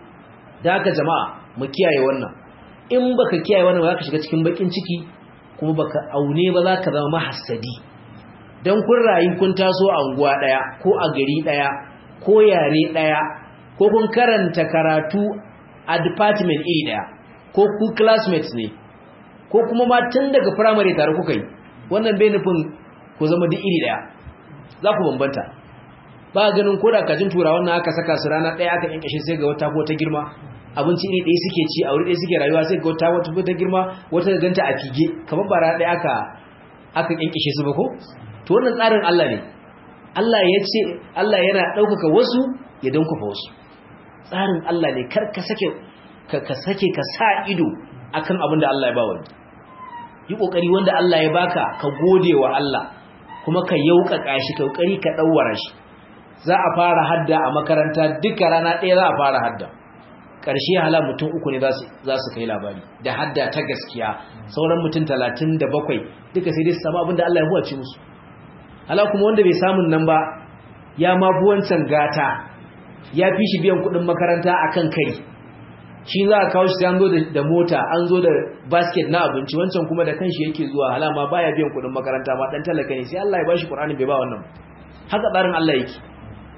da haka jama'a mu kiyaye wannan in baka kiyaye wannan ba ka shiga cikin bakin ciki kuma baka aune ba za ka zama mahassadi dan kun rayu kun taso a unguwa daya ko a gari daya ko yare daya ko kun karanta karatu a department iri daya ko ku classmates ne ko kuma ma tun daga primary tare kuka yi wannan bai nufin ku zama duk iri daya za ku bambanta ba ganin koda kajin turawa wannan aka saka su rana daya aka kinkashe sai ga wata ko ta girma abinci iri ɗaya suke ci a wuri ɗaya suke rayuwa sai ga wata wata ta girma wata da ganta a fige kamar ba rana ɗaya aka aka kinkashe su ba ko to wannan tsarin Allah ne Allah ya ce Allah yana ɗaukaka wasu ya dankufa wasu tsarin Allah ne kar ka sake ka ka sake ka sa ido akan abin da Allah ya ba wani yi kokari wanda Allah ya baka ka gode wa Allah kuma ka yaukaka shi ka kokari ka dawwara shi za a fara hadda a makaranta duka rana ɗaya za a fara hadda ƙarshe hala mutum uku ne za su kai labari da hadda ta gaskiya sauran mutum talatin da bakwai duka sai dai su samu abin da Allah ya huwace musu hala kuma wanda bai samun nan ba ya ma fi wancan gata ya fi shi biyan kuɗin makaranta a kan kai shi za a kawo shi an zo da mota an zo da basket na abinci wancan kuma da kanshi yake zuwa hala ma baya biyan kuɗin makaranta ma ɗan talaka ne sai Allah ya ba shi ƙur'ani bai ba wannan haka tsarin Allah yake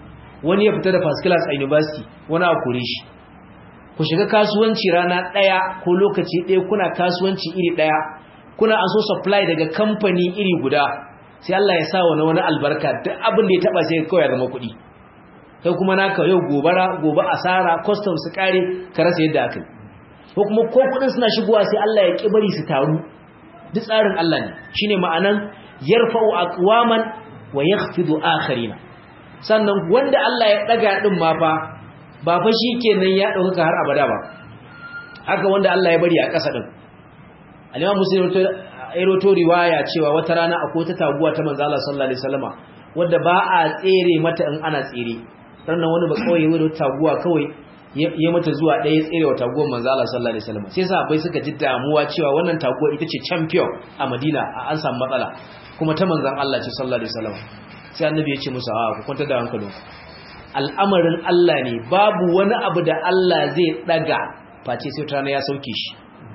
wani ya fita da first class a university wani a kore shi ku shiga kasuwanci rana ɗaya ko lokaci ɗaya kuna kasuwanci iri ɗaya kuna an so supply daga kamfani iri guda sai Allah ya sa wani wani albarka duk abin da ya taba sai kawai ya zama kuɗi kai kuma naka yau gobara gobe asara custom su kare ka rasa yadda aka yi ko kuma ko kuɗin suna shigowa sai Allah ya ki bari su taru duk tsarin Allah ne shine ma'anan yarfa'u aqwaman wa yakhfidu akharina sannan wanda Allah ya daga din ma fa ba fa shikenan ya dauka har abada ba haka wanda Allah ya bari a ƙasa din al-Imam Muslim to riwaya cewa wata rana akwai ta taguwa ta manzo Allah sallallahu alaihi wasallama wanda ba a tsere mata in ana tsere sannan wani ba kawai wani taguwa kawai ya mata zuwa ɗaya tsere wa taguwar manzo Allah sallallahu alaihi wasallama sai sahabbai suka ji damuwa cewa wannan taguwa ita ce champion a Madina a an samu matsala kuma ta manzon Allah ce sallallahu alaihi wasallama sai annabi ya ce musu a ku kwanta da hankalinku al'amarin Allah ne babu wani abu da Allah zai daga face sai tana ya sauke shi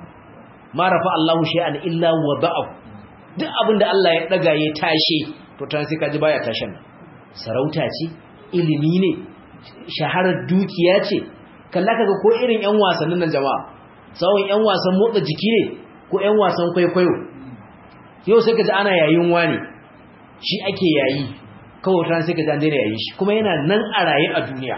ma rafa Allahu shay'an illa wada'ahu duk abin da Allah ya daga ya tashe to tana sai kaji baya tashin sarauta ce ilimi ne shaharar dukiya ce kalla kaga ko irin ƴan wasannin nan jama'a sawon ƴan wasan motsa jiki ne ko ƴan wasan kwaikwayo yau sai kaji ana yayin wani shi ake yayi kawai tana sai kaji an daina yayin shi kuma yana nan a raye a duniya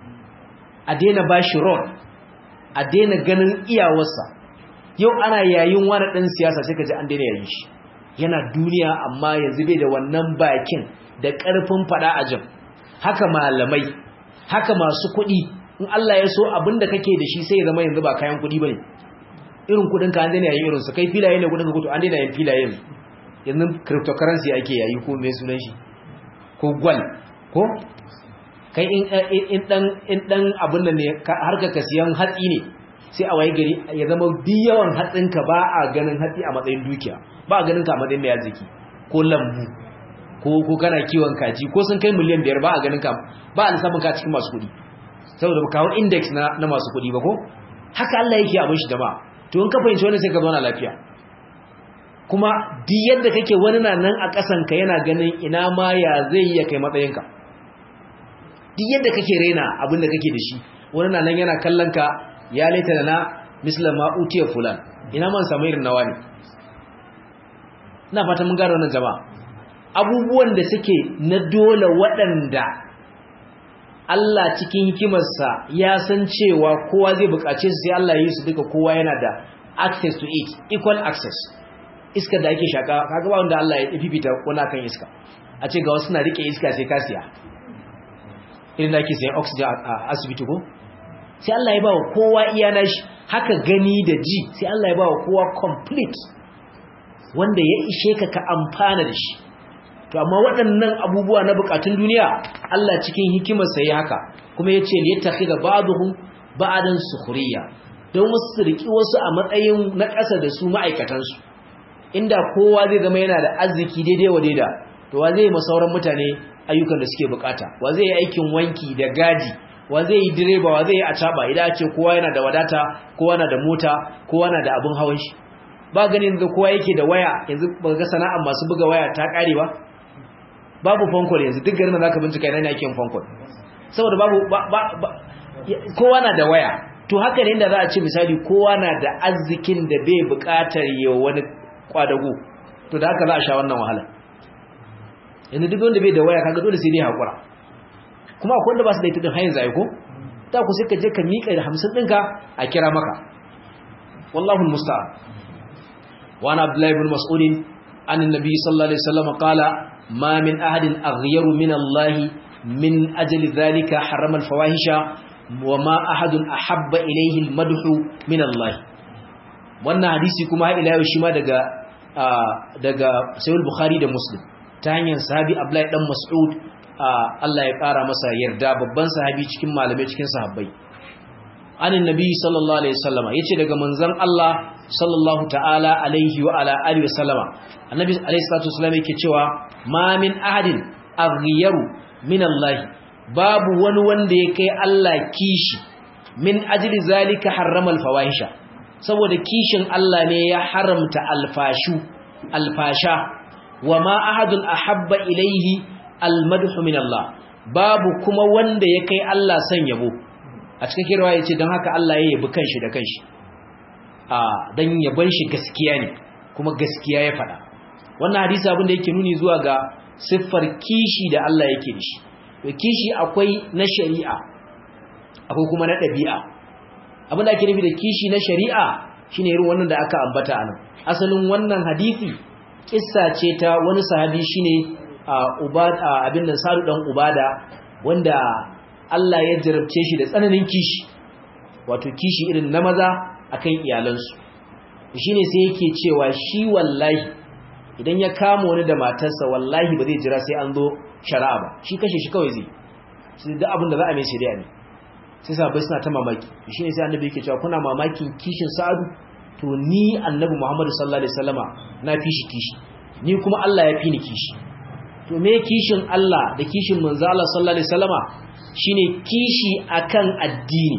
a daina bashi rod a daina ganin iyawarsa yau ana yayin wani ɗan siyasa sai ka ji an daina yayin shi yana duniya amma yanzu bai da wannan bakin da ƙarfin faɗa a jin haka malamai haka masu kuɗi in Allah ya so abin da kake da shi sai ya zama yanzu ba kayan kuɗi ba ne irin kuɗin ka an daina yayin irinsu kai filaye ne kuɗin ka kuto an daina yin filaye yanzu yanzu cryptocurrency ake yayi ko mai sunan shi ko gwal ko kai in ɗan abin da ne harka ka siyan hatsi ne sai a waye gari ya zama biyawan hatsinka ba a ganin hatsi a matsayin dukiya ba a ganin ka a matsayin mai arziki ko lambu ko ko kana kiwon kaji ko sun kai miliyan biyar ba a ganin ka ba a lissafin ka cikin masu kuɗi saboda ba kawo index na, na masu kuɗi ba ko haka Allah yake abin shi da ba to in ka fahimci wani sai ka zauna lafiya kuma duk yadda kake wani na nan a ƙasan ka yana ganin ina ma ya zai iya kai matsayinka duk yadda kake raina abin da kake da shi wani na nan yana kallon ka ya laita da na mislan ma'utiyar fulan ina man samu irin nawa ne ina fata mun gara wannan jama'a abubuwan da suke na dole waɗanda Allah cikin hikimarsa ya san cewa kowa zai buƙace su sai Allah ya yi su duka kowa yana da access to it equal access iska da ake shaka kaga ba wanda Allah ya fifita wani kan iska a ce ga wasu na rike iska sai ka siya irin da ake sayan oxygen a asibiti ko sai Allah ya bawa kowa iya nashi haka gani da ji sai Allah ya bawa kowa complete wanda ya ishe ka ka amfana da shi to amma waɗannan abubuwa na bukatun duniya Allah cikin hikimar sai haka kuma yace li yattakhidha ba'dhum ba'dan sukhriya don wasu su riki wasu a matsayin na ƙasa da su ma'aikatan su inda kowa zai zama yana da arziki daidai wa daida to wa zai yi masauran mutane ayyukan da suke bukata wa zai yi aikin wanki da gadi wa zai yi direba wa zai yi acaba idan a ce kowa yana da wadata kowa na da mota kowa na da abin hawan shi ba ganin da kowa yake da waya yanzu ba ga sana'ar masu buga waya ta kare ba babu fankol yanzu duk garin da zaka bincika ina ne ake fankol saboda babu kowa na da waya to haka ne inda za a ce misali kowa na da arzikin da bai bukatar yau wani kwadago to da haka za a sha wannan wahala yanzu duk wanda bai da waya kaga dole sai dai hakura kuma akwai wanda ba su da ita din hanyar zai ko ta ku sai ka je ka miƙa da hamsin ɗinka a kira maka wallahu musta'an wa ana abdullahi ibn mas'ud an annabi sallallahu alaihi wasallam qala ma min ahadin aghyaru min Allah min ajli dhalika harrama al-fawahisha wa ma ahadun ahabba ilayhi al-madhu min Allah wannan hadisi kuma ila yau shi ma daga daga sahih bukhari da muslim ta hanyar sahabi abdullahi dan mas'ud Allah ya ƙara masa yarda babban sahabi cikin malamai cikin sahabbai anin nabi sallallahu alaihi wasallama yace daga manzon Allah sallallahu ta'ala alaihi wa ala alihi wasallama annabi alaihi salatu wasallam yake cewa ma min ahadin aghyaru min Allah babu wani wanda ya kai Allah kishi min ajli zalika harrama alfawahisha saboda kishin Allah ne ya haramta alfashu alfasha wa ma ahadun ahabba ilaihi almadhu min Allah babu kuma wanda ya kai Allah san yabo a cikin kirwa yace dan haka Allah ya yabi kanshi da kanshi a dan yaban shi gaskiya ne kuma gaskiya ya faɗa wannan hadisi abin da yake nuni zuwa ga siffar kishi da Allah yake da shi to kishi akwai na shari'a akwai kuma na ɗabi'a abin da ake nufi da kishi na shari'a shine irin wannan da aka ambata anan asalin wannan hadisi kissa ce ta wani sahabi shine ubada abin nan sadu dan ubada wanda Allah ya jarabce shi da tsananin kishi wato kishi irin na maza akan iyalansu shine sai yake cewa shi wallahi idan ya kama wani da matarsa wallahi ba zai jira sai an zo shari'a ba shi kashe shi kawai zai sai duk abin da za a mai shari'a ne sai sahabbai suna ta mamaki shine sai annabi yake cewa kuna mamakin kishin sa'adu to ni annabi Muhammadu sallallahu alaihi wasallama na fi shi kishi ni kuma Allah ya fi ni kishi to me kishin Allah da kishin manzo Allah sallallahu alaihi wasallama shine kishi akan addini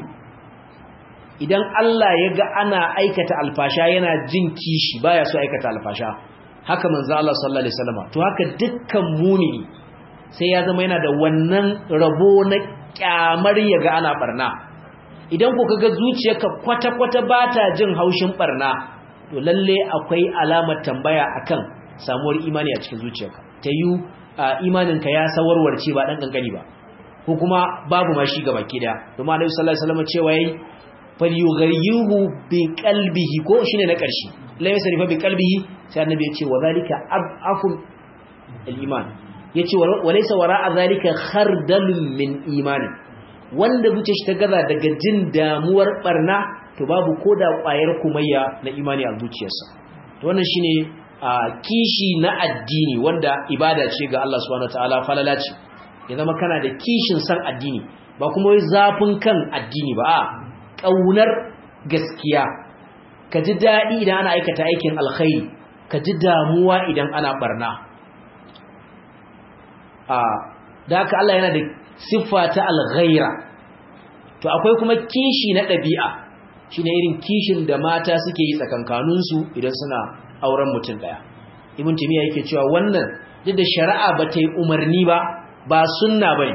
idan Allah ya ga ana aikata alfasha yana jin kishi baya so aikata alfasha haka manzo Allah sallallahu alaihi wasallama to haka dukkan mumini sai ya zama yana da wannan rabo na kyamar ya ga ana barna idan ku kaga zuciyarka kwata-kwata ba ta jin haushin barna to lalle akwai alamar tambaya akan samuwar imani a cikin zuciyarka ta yi imaninka ya sawarwarce ba dan kankani ba ko kuma babu ma shi gaba kida domin Annabi sallallahu alaihi wasallam cewa yayi falyughayyirhu bi qalbihi ko shine na karshe la yasrifa bi qalbihi sai Annabi ya ce wa zalika ab'aful al-iman yace walaysa wara'a zalika khardalun min imanin wanda zuce shi ta gaza daga jin damuwar barna to babu koda kwayar kumayya na imani a zuciyarsa to wannan shine kishi na addini wanda ibada ce ga Allah subhanahu wataala falala ce ya zama kana da kishin san addini ba kuma wai zafin kan addini ba a kaunar gaskiya ka ji daɗi idan ana aikata aikin alkhairi ka ji damuwa idan ana barna da haka Allah yana da siffa ta alghaira to akwai kuma kishi na ɗabi'a shine irin kishin da mata suke yi tsakankaninsu idan suna auren mutum ɗaya ibn timiya yake cewa wannan duk da shari'a ba ta yi umarni ba ba sunna bane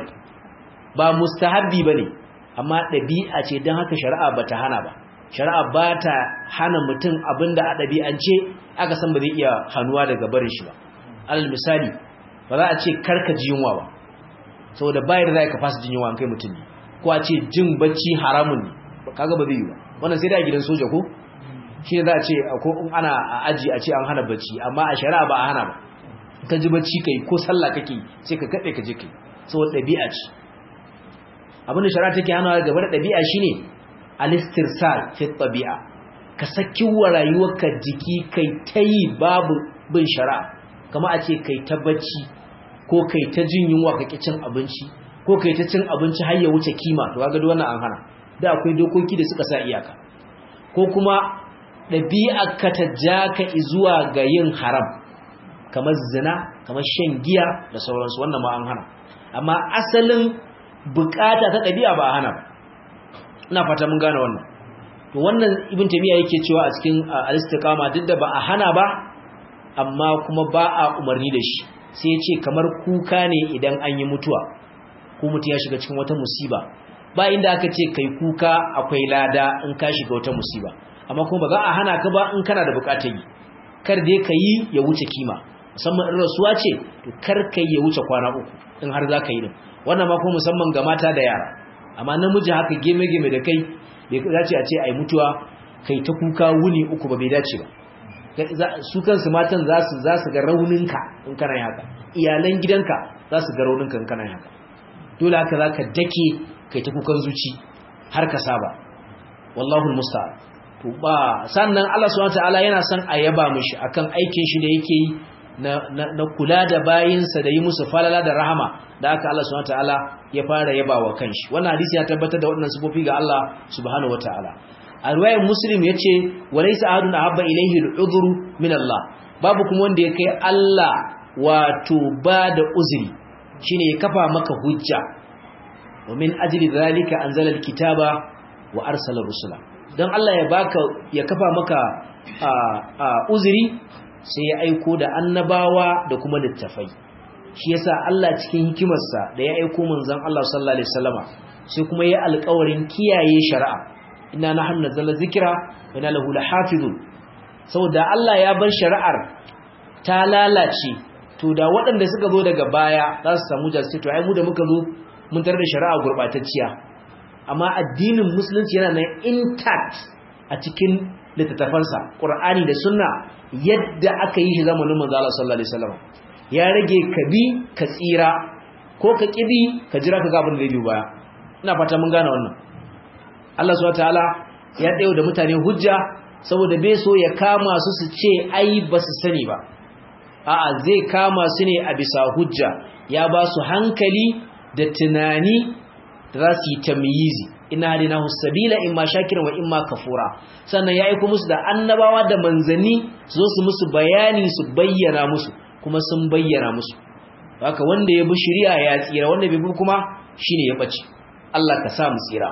ba mustahabbi bane amma ɗabi'a ce don haka shari'a ba ta hana ba shari'a ba ta hana mutum abinda a ɗabi'ance aka san ba zai iya hannuwa daga barin shi ba alal misali ba za a ce karka ji yunwa ba saboda bayar da ka fasa jin yunwa an kai mutum ne ko a ce jin bacci haramun ne kaga ba zai yi ba wannan sai da gidan soja ko shi ne za a ce ko in ana a aji a ce an hana bacci amma a shari'a ba a hana ba ka ji bacci kai ko sallah kake sai ka kaɗe ka je kai saboda ɗabi'a ce abinda shari'a take hana gaba da ɗabi'a shine alistirsal fi ɗabi'a ka saki wa rayuwarka jiki kai ta yi babu bin shari'a kama a ce kai ta bacci ko kai ta jin yunwa ka cin abinci ko kai ta cin abinci har ya wuce kima to kaga wannan an hana da akwai dokoki da suka sa iyaka ko kuma ɗabi'ar ka ta ja ka zuwa ga yin haram kamar zina kamar shan giya da sauransu wannan ma an hana amma asalin bukata ta ɗabi'a ba a hana ba ina fata mun gane wannan to wannan ibn taymiya yake cewa a cikin al-istiqama duk da ba a hana ba amma kuma ba a umarni da shi sai ya ce kamar kuka ne idan an yi mutuwa ko mutum ya shiga cikin wata musiba ba inda aka ce kai kuka akwai lada in ka shiga wata musiba amma kuma ba za a hana ka ba in kana da bukatar yi kar dai ka yi ya wuce kima musamman in rasuwa ce to kar ka yi ya wuce kwana uku in har za ka yi din wannan ma kuma musamman ga mata da yara amma namiji haka geme-geme da kai bai dace a ce a yi mutuwa kai ta kuka wuni uku ba bai dace ba su kansu matan za su za su ga rauninka in kana haka iyalan gidanka za su ga rauninka in kana haka dole haka za ka dake kai ta kukan zuci har ka saba wallahu musta'an to ba sannan Allah subhanahu wataala yana son a yaba mishi akan aikin shi da yake yi na, na, kula da bayinsa da yi musu falala da rahama da aka Allah subhanahu wataala ya fara yaba wa kanshi wannan hadisi ya tabbatar da waɗannan sifofi ga Allah subhanahu wataala a riwayar muslim yace walaysa ahadun ahabba ilayhi al'udhru min Allah babu kuma wanda ya kai Allah wato ba da uzuri shine ya kafa maka hujja wa min ajli dhalika anzala alkitaba wa arsala rusula dan Allah ya baka ya kafa maka uzuri sai ya aiko da annabawa da kuma littafai shi yasa Allah cikin hikimarsa da ya aiko manzon Allah sallallahu alaihi wasallama sai kuma ya alƙawarin kiyaye shari'a inna nahnu nazzalna dhikra wa inna lahu lahafizun saboda Allah ya bar shari'ar ta lalace to da waɗanda suka zo daga baya za su samu jasi to ai mu da muka zo mun tarar da shari'a gurbatacciya amma addinin musulunci yana nan intact a cikin littattafansa qur'ani da sunna yadda aka yi shi zamanin manzo Allah sallallahu alaihi wasallam ya rage ka bi ka tsira ko ka kibi ka jira ka ga abin da zai biyo baya ina fata mun gane wannan Allah subhanahu wataala ya dayo da mutane hujja saboda bai so ya kama su su ce ai ba su sani ba a'a zai kama su ne a bisa hujja ya ba su hankali da tunani da za su yi tamyizi ina hadinahu sabila imma shakiran wa imma kafura sannan ya aika musu da annabawa da manzanni su zo su musu bayani su bayyana musu kuma sun bayyana musu haka wanda ya bi shari'a ya tsira wanda bai bi kuma shine ya bace Allah ka sa mu tsira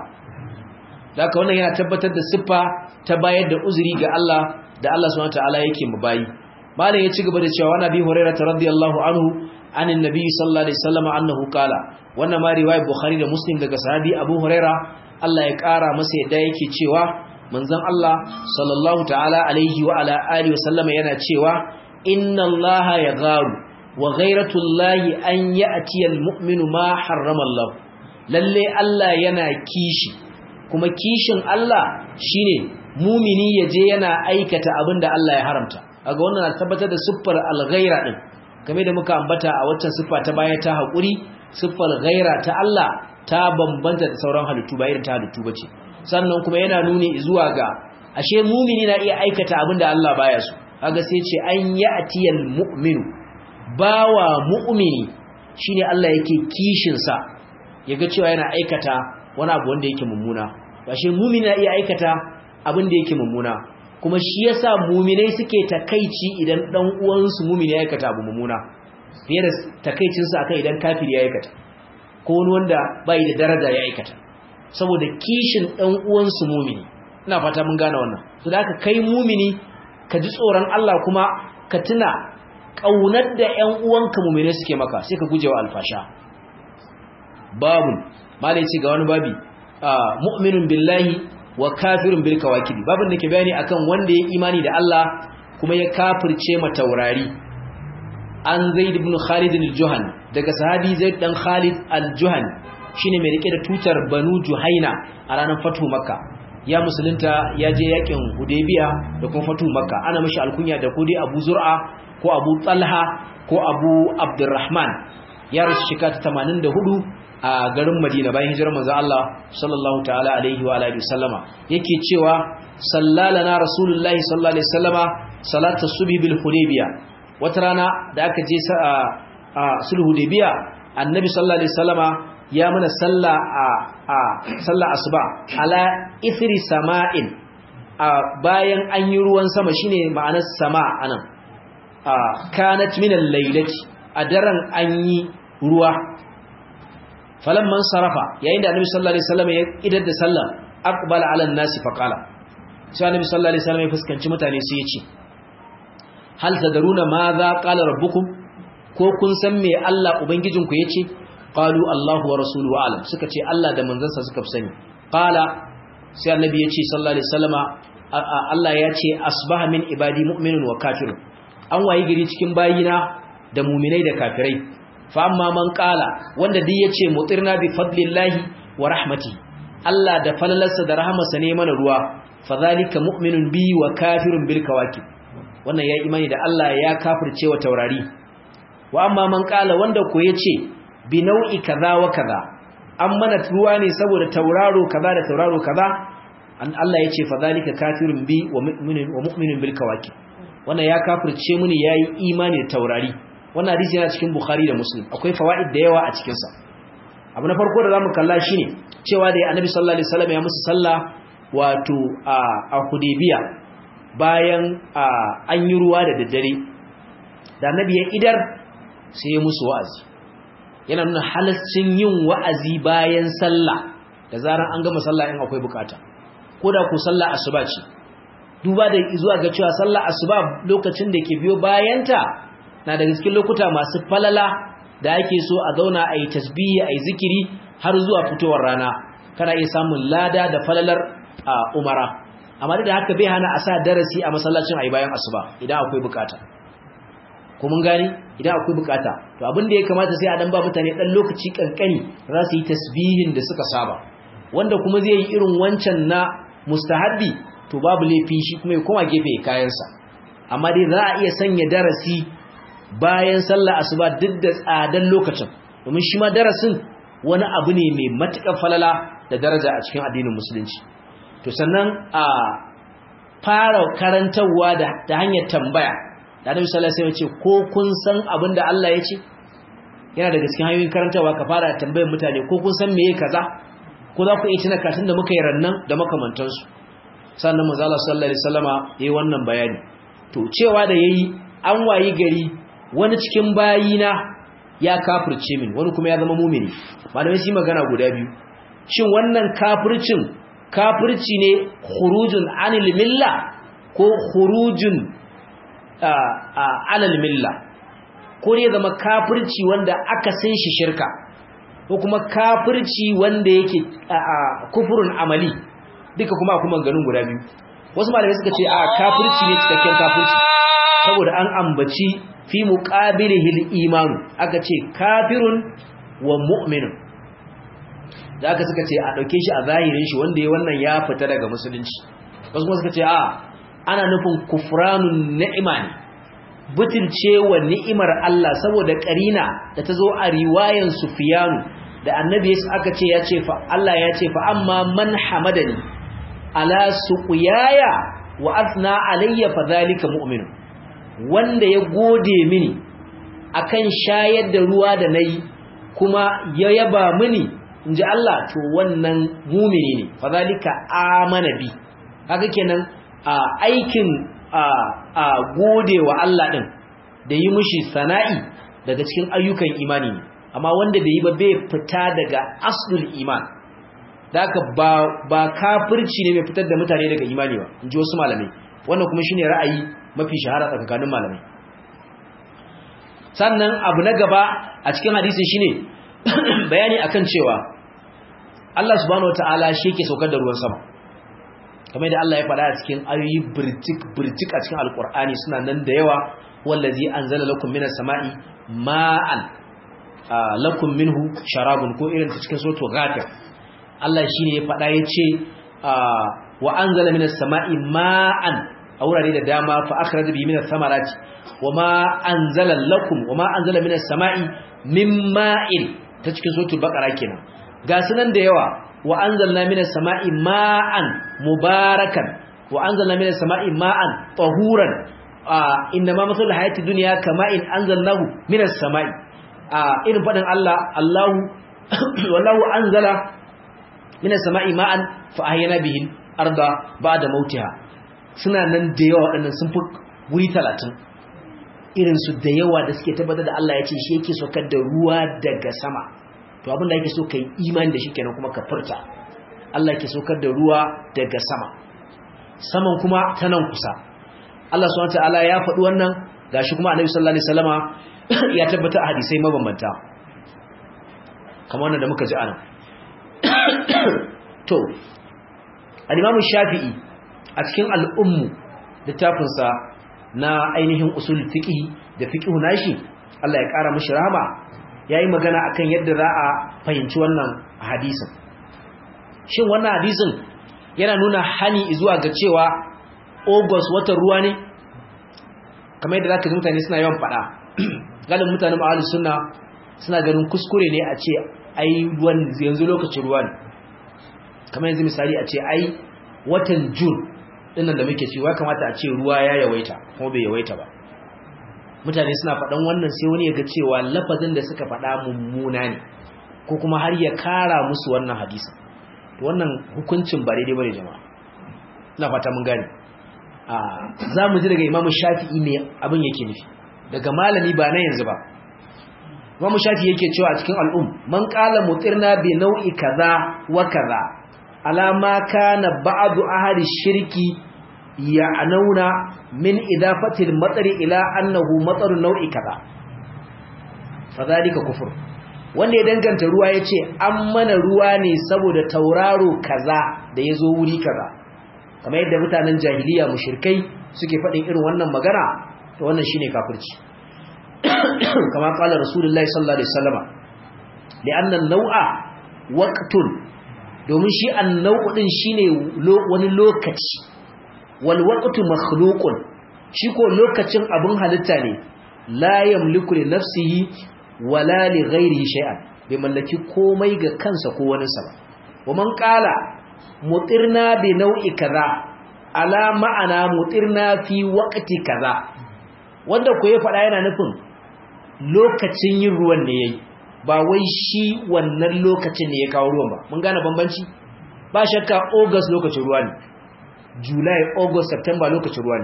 haka wannan yana tabbatar da siffa ta bayar da uzuri ga Allah da Allah subhanahu wataala yake mu bayi malam ya ci gaba da cewa wani abi hurairah radiyallahu anhu anin nabi sallallahu alaihi wasallam annahu qala wannan ma riwayat bukhari da muslim daga sahabi abu hurairah Allah ya kara masa yadda yake cewa manzon Allah sallallahu ta'ala alaihi wa ala alihi wasallam yana cewa inna allaha yagharu wa ghayratullahi an ya'ti almu'minu ma harrama Allah lalle Allah yana kishi kuma kishin Allah shine mumini yaje yana aikata abinda Allah ya haramta aga wannan na tabbatar da siffar al-ghaira din kamar da muka ambata a waccan siffa ta baya ta hakuri siffar ghaira ta Allah ta bambanta da sauran halittu ba irin ta halittu bace sannan kuma yana nuni zuwa ga ashe mumini na iya aikata abinda Allah baya so kaga sai ce an ya'tiyal mu'minu bawa mu'mini shine Allah yake kishin sa yaga cewa yana aikata wani abu wanda yake mummuna ashe mumini na iya aikata abin da yake mummuna kuma shi yasa muminai suke takaici idan dan uwansu mumini ya aikata abu mummuna fiye da takaicin su akan idan kafiri ya aikata ko wani wanda bai da daraja ya aikata saboda kishin dan uwansu mumini ina fata mun gane wannan to da haka kai mumini ka ji tsoron Allah kuma ka tuna kaunar da ƴan uwanka muminai suke maka sai ka gujewa alfasha babu malai ce ga wani babi mu'minun billahi wa kafirun bil kawakibi babin da ke bayani akan wanda ya imani da Allah kuma ya kafirce ma taurari an zaid ibn khalid al-juhan daga sahabi zaid dan khalid al-juhan shine mai rike da tutar banu juhaina a ranar fatu makka ya musulunta ya je yakin hudaybiya da kuma fatu makka ana mishi alkunya da kudi abu zur'a ko abu talha ko abu abdurrahman ya rasu shekara 84 a garin Madina bayan hijirar manzo Allah sallallahu ta'ala alaihi wa alihi wasallama yake cewa sallalana rasulullahi sallallahu alaihi wasallama salatu subhi bil hudaybiya wata rana da aka je a sulh hudaybiya annabi sallallahu alaihi wasallama ya mana salla a a salla asuba ala ithri sama'in a bayan an yi ruwan sama shine ma'anar sama anan a kanat min al-lailati a daren an yi ruwa falamman sarafa yayin da annabi sallallahu alaihi wasallam ya idar da sallah aqbala ala an-nasi faqala sai annabi sallallahu alaihi wasallam ya fuskanci mutane sai ya ce hal tadaruna ma za qala rabbukum ko kun san me Allah ubangijinku yace qalu Allahu wa rasuluhu alam suka ce Allah da manzansa suka sani qala sai annabi ya ce sallallahu alaihi wasallama Allah ya ce asbaha min ibadi mu'minun wa kafirun an wayi gari cikin bayina da mu'minai da kafirai fa amma man qala wanda duk yace mutirna bi fadlillahi wa rahmati Allah da falalarsa da rahamarsa ne mana ruwa fa zalika mu'minun bi wa kafirun bil kawakib wannan ya imani da Allah ya kafirce wa taurari wa amma man qala wanda ko yace bi nau'i kaza wa kaza an mana ruwa ne saboda tauraro kaza da tauraro kaza an Allah yace fa zalika kafirun bi wa mu'minun wa mu'minun bil kawakib wannan ya kafirce muni yayi imani da taurari wannan hadisi yana cikin Bukhari da Muslim akwai fawaid da yawa a cikin sa abu na farko da zamu kalla shine cewa da Annabi sallallahu alaihi wasallam ya musu sallah wato a a Hudaybiya bayan an yi ruwa da daddare da Annabi ya idar sai ya musu wa'azi yana nuna halaccin yin wa'azi bayan sallah da zaran an gama sallah in akwai bukata koda ku sallah asuba ce duba da zuwa ga cewa sallah asuba lokacin da ke biyo bayanta na daga cikin lokuta masu falala da ake so a zauna a yi tasbihi a yi zikiri har zuwa fitowar rana kana iya samun lada da falalar a umara amma da haka bai hana a sa darasi a masallacin a yi bayan asuba idan akwai bukata ko mun gani idan akwai bukata to abin da ya kamata sai a dan ba mutane dan lokaci kankani za su yi tasbihin da suka saba wanda kuma zai yi irin wancan na mustahabbi to babu laifi shi kuma ya koma gefe kayansa amma dai za a iya sanya darasi bayan sallah asuba duk da tsadan lokacin domin shi ma darasin wani abu ne mai matuƙar falala da daraja a cikin addinin musulunci to sannan a fara karantarwa da hanyar tambaya da Annabi sallallahu alaihi wasallam ya ce ko kun san abin da Allah ya ce yana daga cikin hanyoyin karantarwa ka fara tambayar mutane ko kun san meye kaza ko za ku iya tuna katin da muka yi rannan da makamantansu sannan manzo Allah sallallahu alaihi wasallama yayi wannan bayani to cewa da yayi an wayi gari wani cikin bayina ya kafirce min wani kuma ya zama mumini malamai su magana guda biyu shin wannan kafircin kafirci ne khurujun anil milla ko khurujun alal milla ko ne zama kafirci wanda aka san shi shirka ko kuma kafirci wanda yake kufurun amali duka kuma kuma ganin guda biyu wasu malamai suka ce a kafirci ne cikakken kafirci saboda an ambaci fi muqabilihil imanu aka ce kafirun wa mu'minun da aka suka ce a dauke shi a zahirin shi wanda ya wannan ya fita daga musulunci wasu kuma suka ce a ana nufin kufranun ni'ima ne butulce wa ni'imar Allah saboda karina da ta zo a riwayan Sufyanu da annabi aka ce ya ce fa Allah ya ce fa amma man hamadani ala suqiyaya wa athna alayya fa zalika mu'min wanda ya gode mini akan shayar da ruwa da nayi kuma ya yaba mini inji Allah to wannan mu'mini ne fa zalika amana bi kaga kenan aikin a gode wa Allah din da yi mushi sana'i daga cikin ayyukan imani ne amma wanda bai yi ba bai fita daga aslul iman da haka ba ba kafirci ne mai fitar da mutane daga imani ba in ji wasu malamai wannan kuma shine ra'ayi mafi shahara tsakanin malamai sannan abu na gaba a cikin hadisin shine bayani akan cewa Allah subhanahu wataala shi yake saukar da ruwan sama kamar da Allah ya faɗa a cikin ayoyi birjik birjik a cikin alkur'ani suna nan da yawa wallazi anzala lakum minas sama'i ma'an lakum minhu sharabun ko irin ta cikin suratul ghafir Allah shine ya faɗa yace wa anzala minas sama'i ma'an a wurare da dama fa akhraja bi minas samarati wama anzala lakum wama anzala minas sama'i min ma'in ta cikin suratul baqara kenan ga sunan da yawa wa anzalna minas sama'i ma'an mubarakan wa anzalna minas sama'i ma'an tahuran inna ma masalul hayati dunya kama'in anzalnahu minas sama'i irin fadin Allah Allahu wallahu anzala minas sama'i ma'an fa ahyana bihi arda ba'da mautiha suna nan da yawa waɗannan sun fi wuri 30 irin su da yawa da suke tabbatar da Allah ya ce shi yake saukar da ruwa daga sama to abin da yake so kai imani da shi kenan kuma ka furta Allah yake saukar da ruwa daga sama saman kuma ta nan kusa Allah subhanahu wataala ya faɗi wannan gashi kuma Annabi sallallahu alaihi wasallama ya tabbata a hadisai mabambanta kamar wannan da muka ji anan to al-Imam Shafi'i a cikin al-Ummu littafinsa na ainihin usul fiqh da fiqh nashi Allah ya kara mishi rahama yayi magana akan yadda za a fahimci wannan hadisin shin wannan hadisin yana nuna hani zuwa ga cewa August watan ruwa ne kamar yadda zaka ji mutane suna yawan fada galibin mutanen ahlus sunna suna ganin kuskure ne a ce ai ruwan yanzu lokacin ruwa ne kamar yanzu misali a ce ai watan June dinnan da muke cewa kamata a ce ruwa ya yawaita kuma bai yawaita ba mutane suna faɗan wannan sai wani ya ga cewa lafazin da suka faɗa mummuna ne ko kuma har ya kara musu wannan hadisin to wannan hukuncin ba daidai bane jama'a ina fata mun gane a za mu ji daga imamu shafi'i ne abin yake nufi daga malami ba na yanzu ba imamu shafi'i yake cewa a cikin al'um man qala mutirna bi nau'i kaza wa kaza alama kana ba'du ahli shirki ya'nauna min idafatil matsari ila annahu matsaru nau'i kaza fadhalika kufur wanda ya danganta ruwa yace an mana ruwa ne saboda tauraro kaza da yazo wuri kaza kamar yadda mutanen jahiliya mushrikai suke faɗin irin wannan magana to wannan shine kafirci kama qala rasulullahi sallallahu alaihi wasallama li'anna an-naw'a waqtun domin shi an-naw'u din shine wani lokaci wal waqtu makhluqun shi ko lokacin abin halitta ne la yamliku li nafsihi wala li ghairihi shay'an bai mallaki komai ga kansa ko wani sa ba wa man qala mutirna bi nau'i kaza ala ma'ana mutirna fi waqti kaza wanda ko ya faɗa yana nufin lokacin yin ruwan ne yayi ba wai shi wannan lokacin ne ya kawo ruwan ba mun gane bambanci ba shakka august lokacin ruwa ne july august september lokacin ruwa ne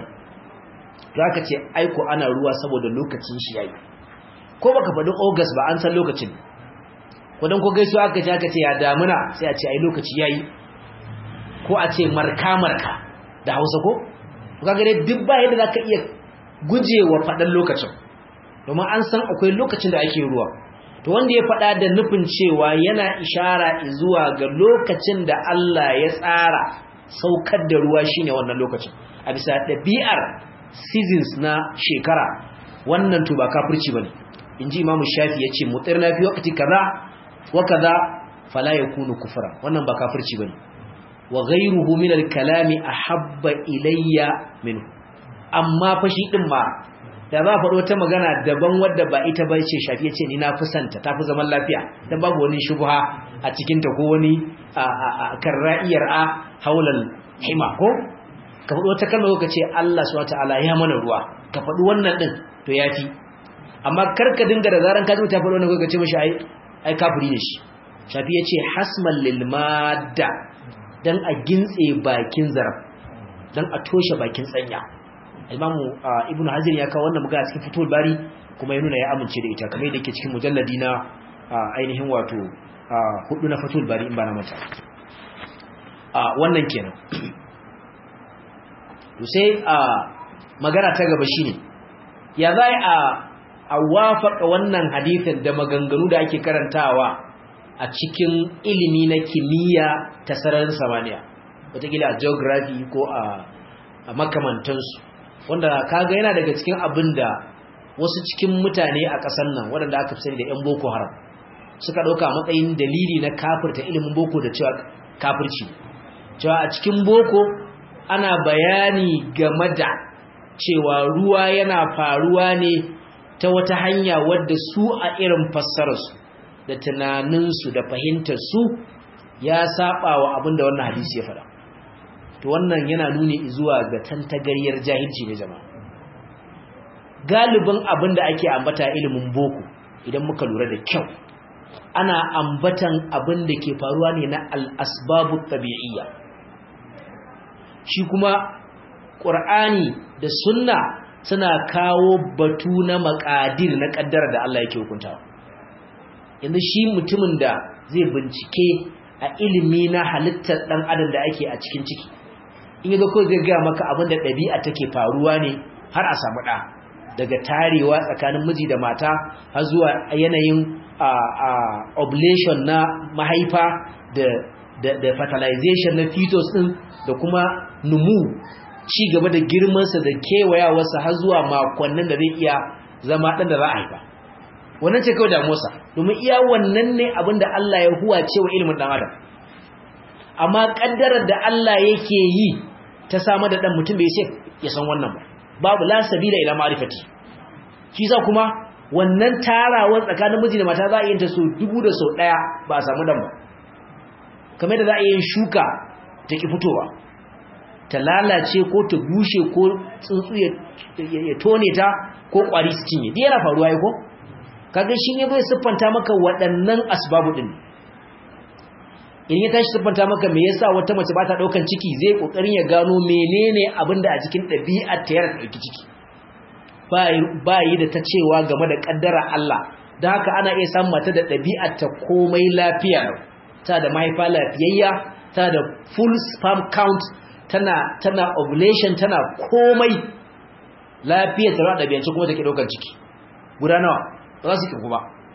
zaka ce aiko ana ruwa saboda lokacin shi yayi ko baka faɗi august ba an san lokacin ko dan ko gaisuwa aka ce aka ce ya damuna sai a ce ai lokaci yayi ko a ce marka marka da Hausa ko kaga dai duk ba yadda zaka iya gujewa faɗan lokacin domin an san akwai lokacin da ake ruwa to wanda ya faɗa da nufin cewa yana ishara zuwa ga lokacin da Allah ya tsara saukar da ruwa shine wannan lokacin a bisa ɗabi'ar seasons na shekara wannan to ba kafirci bane inji imamu shafi yace mutirna fi waqti kaza wa kaza fala yakunu kufra wannan ba kafirci bane wa ghayruhu min al-kalami ahabba ilayya minhu amma fa shi din ma da za faɗo ta magana daban wadda ba ita ba ce shafi yace ni na fi santa tafi zaman lafiya dan babu wani shubha a cikin ta ko wani karra'iyar a haulal hima ko ka faɗo ta kalma ka ce Allah subhanahu wataala ya mana ruwa ka faɗi wannan din to yafi amma kar ka dinga da zaran ka ji ta faɗo wannan ka ce mishi ai ai kafiri ne shi shafi yace hasmal lil madda dan a gintse bakin zaraf dan a toshe bakin tsanya imamu ibnu hazir ya kawo wannan magana cikin fitul bari kuma ya nuna ya amince da ita kamar yadda yake cikin mujalladi na ainihin wato hudu na fitul bari in ba na mata wannan kenan to sai magana ta gaba shine ya za a a wafaka wannan hadisin da maganganu da ake karantawa a cikin ilimi na kimiyya ta sararin samaniya wataƙila a geography ko a makamantansu wanda kaga yana daga cikin abin da wasu cikin mutane a ƙasar nan waɗanda aka fi sani da 'yan boko haram suka ɗauka matsayin dalili na kafirta ilimin boko da cewa kafirci cewa a cikin boko ana bayani game da cewa ruwa yana faruwa ne ta wata hanya wadda su a irin fassararsu da tunaninsu da fahimtarsu ya saba wa abin da wannan hadisi ya faɗa to wannan yana nuni zuwa ga tantagaryar jahilci ne jama'a galibin abin da ake ambata ilimin boko idan muka lura da kyau ana ambatan abin da ke faruwa ne na al'asbabu tabi'iyya shi kuma ƙur'ani da sunna suna kawo batu na makadir na ƙaddara da Allah yake hukuntawa yanzu shi mutumin da zai bincike a ilimi na halittar ɗan adam da ake a cikin ciki in yi ko zai gaya maka abin da ɗabi'a take faruwa ne har a samu ɗa daga tarewa tsakanin miji da mata har zuwa yanayin oblation na mahaifa da fertilization na fetus ɗin da kuma numu ci gaba da girmansa da kewayawarsa har zuwa makonnin da zai iya zama ɗan da za a haifa wannan ce kawai damuwarsa domin iya wannan ne abin da Allah ya huwa cewa ilimin ɗan adam amma ƙaddarar da Allah yake yi ta samar da ɗan mutum bai sai ya san wannan ba babu la sabila ila ma'rifati shi sa kuma wannan tarawar tsakanin miji da mata za a yi ta so dubu da so ɗaya ba a samu dan ba kamar da za a yi shuka ta ki fitowa ta lalace ko ta bushe ko tsuntsu ya tone ta ko kwari su cinye duk yana faruwa ya ko kaga shi ne bai siffanta maka waɗannan asbabu din in ya tashi siffanta maka me yasa wata mace ba ta daukan ciki zai kokarin ya gano menene abin da a cikin ɗabi'ar ta yara dauki ciki ba yi da ta cewa game da kaddara Allah don haka ana iya samun mata da ɗabi'ar ta komai lafiya ta da mahaifa lafiyayya ta da full sperm count tana tana ovulation tana komai lafiyar ta da ɗabi'ance kuma take daukan ciki guda nawa ba za su kirku ba